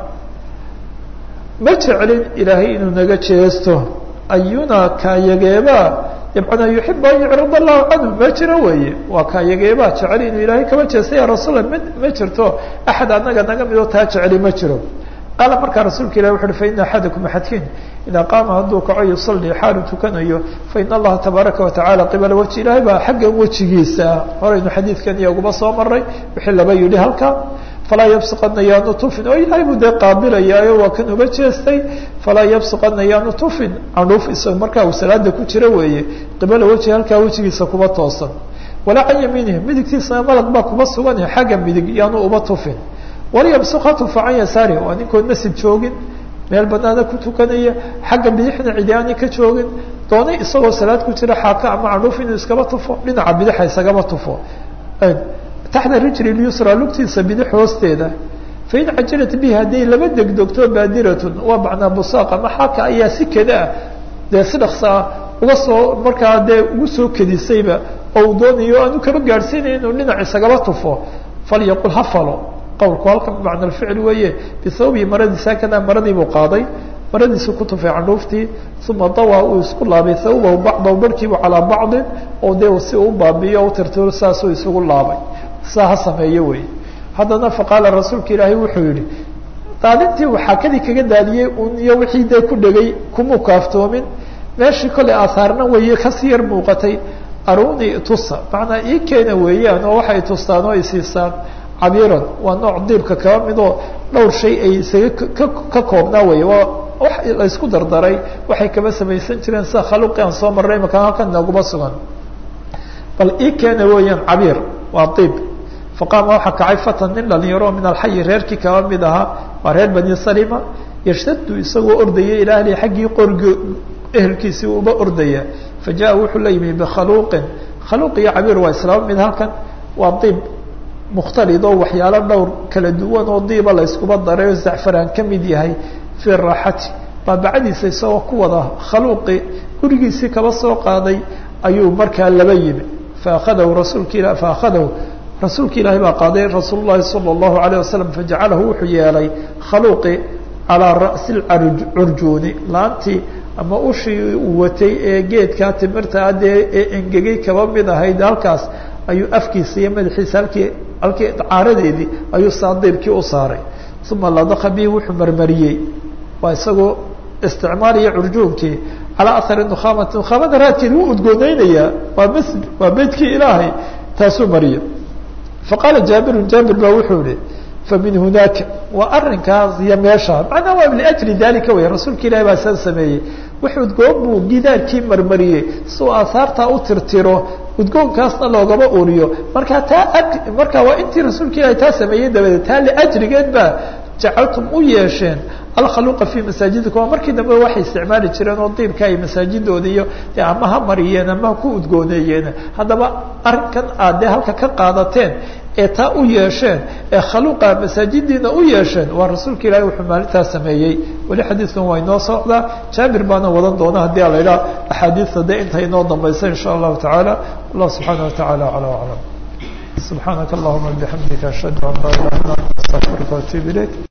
ma jeclin ilaahay inuu naga jeesto ayuna kaayageebaa yabcana yuxibu an yucrid allahu canhu ma jiro weeye waa kaayageebaa jecel inuu ilaahay kama jeesto ya rasuula ma ma jirto axad anaga naga midoo taa jeceli ma jiro qaala markaa rasuulka ilahi wuxu uhi faina axadakum axadkiin idaa qaama hadduu kaco yusalii xaalu tukanayo faina allaha tabaaraka watacala qibala wajhi ilaahay baa xaggan wejigiisa horaynu xadiidkan iyaguma soo maray wixii laba yidhi halka falaa yabsuqana yaanu tufin oo ilaahay buu dee qaabilayaayo waa kan uga jeestay falaa yabsuqana yaanu tufin candhuuf isaga markaa uu salaada ku jiro weeye qibala wejhi halkaa wejigiisa kuba toosan walaa can yamiinihi midigtiisana malag baa kuba sugan xagga midig yaanu uba tufin walyabsuqa tufa can yasaarihi waa ninkood masjid joogin meel banaana ku tukanaya xagga bidixna cidi aanay ka joogin doonay isagoo salaad ku jira xaaka ama candhuuf inuu iskaba tufo dhinaca bidixa isagaba tufo taxta rijli lyusra lugtiisa bidix hoosteeda fain cajilat bihi hadday laba degdogto baadiratun waa macnaa busaaq ama xaaka ayaa si kada ah dee si dhaksaa uga soo markaa dee ugu soo kedisayba oo uu doonayo aanu kaba gaadhsiinaya inuu dhinac isagaba tufo falyaqul ha falo qawlku halkan bimacna alficl weeye bisababii maradiisa hakadaa maradii buu qaaday maradiisu ku tufay candhuuftii uma dawaa uu isku laabay thawbahu bacdahu barhkiibu calaa bacdin oo dee si uu baabiyo o u tirtiro saasuu isugu laabay saa ha sameeyo wey haddana faqaala rasuulka ilaahay wuxuu yihi daadintii uu xaakadii kaga daadiyey un iyo wixii dee ku dhegay kumuu kaaftoomin meeshii kolay aahaarna weeye kasii yar muuqatay aruni tusa macnaa ii keena weeyaan oo waxay tustaan oo isiisaan cabiiran waa nooc diibka kaba midoo dhowr shay ay isaga ka ka koobnaa wey waa wax laysku dardaray waxay kaba samaysan jireen sida khaluqi aan soo marray makaan halkan nooguma sugan bal ii keena weeyaan cabiir waa diib faqaama waxaa kacay fatan nin dhalinyaro min alxayi reerkii kaba mid ahaa waa reer bani salima yashtadu isagoo ordaya ilaa ahli xaggii qorgi ehelkiisii uba ordaya fa jaa wuxuu la yimi bikhaluuqin khaluuq iyo cabiir waa islaama mid halkan waa diib mukhtalid oo waxyaalo dhowr kala duwan oo diiba la yskuba daray oo zacfaraan ka mid yahay fii raaxati baabacadiisa isagoo ku wada khaluuqi gurigiisii kaba soo qaaday ayuu markaa laba yimi faakadahu rasuulka ila faakadahu rasuulka ilaahi baa qaaday rasuul llahi sala allahu alayh wasalam fajacalahu wuxuu yeelay khaluuqi calaa ra'si curjuuni laantii ama ushii uu watay ee geedkaa timirta adee ee engegay kaba mid ahayd halkaas ayuu afkiisa iyo madaxiisa halkii halkii caaradeedii ayuu saadiibkii u saaray uma ladaka bihi wuxuu marmariyey waa isagoo isticmaaliya curjuunkii calaa ahari nukhaamati nukhaamada raadkeed wuu udgooneynayaa waa masjid waa beydkii ilaahay taasuu mariya faqaala jaabirun jaabir baa wuxuu ihi famin hunaaka waa arinkaas iyo meesha macnaa waa liajli dalika wey rasuulka ilahi baa saa sameeyey wix udgoon buu gidaarkii marmariyey si uu aahaartaa u tirtiro udgoonkaasna loogama uriyo markaa taa marka waa intii rasuulka ilahi taa sameeyey dabadeed taa liajrigeed baa jacaltum u yeesheen alkhaluqa fi masaajidikum waa markii dambe waxay isticmaali jireen oo diibka ay masaajidooda iyo de ama ha mariyeen ama ha ku udgooneeyeen haddaba arrinkan aad dee halka ka qaadateen ee taa u yeesheen ee khaluqa masaajidiina u yeesheen waa rasuulka ilahi wuxuu maalintaa sameeyey weli xadiidkan waa inoo socdaa jaabir baana wadan doona haddii a la idhaha axaadiista de inta inoo dambaysa insha allahu tacaala allah subxaana watacaala acla aclam subxaanaka allahuma bixamdika ashhadu an laa ilaha illa anta astaqfiruka waatuub ilayk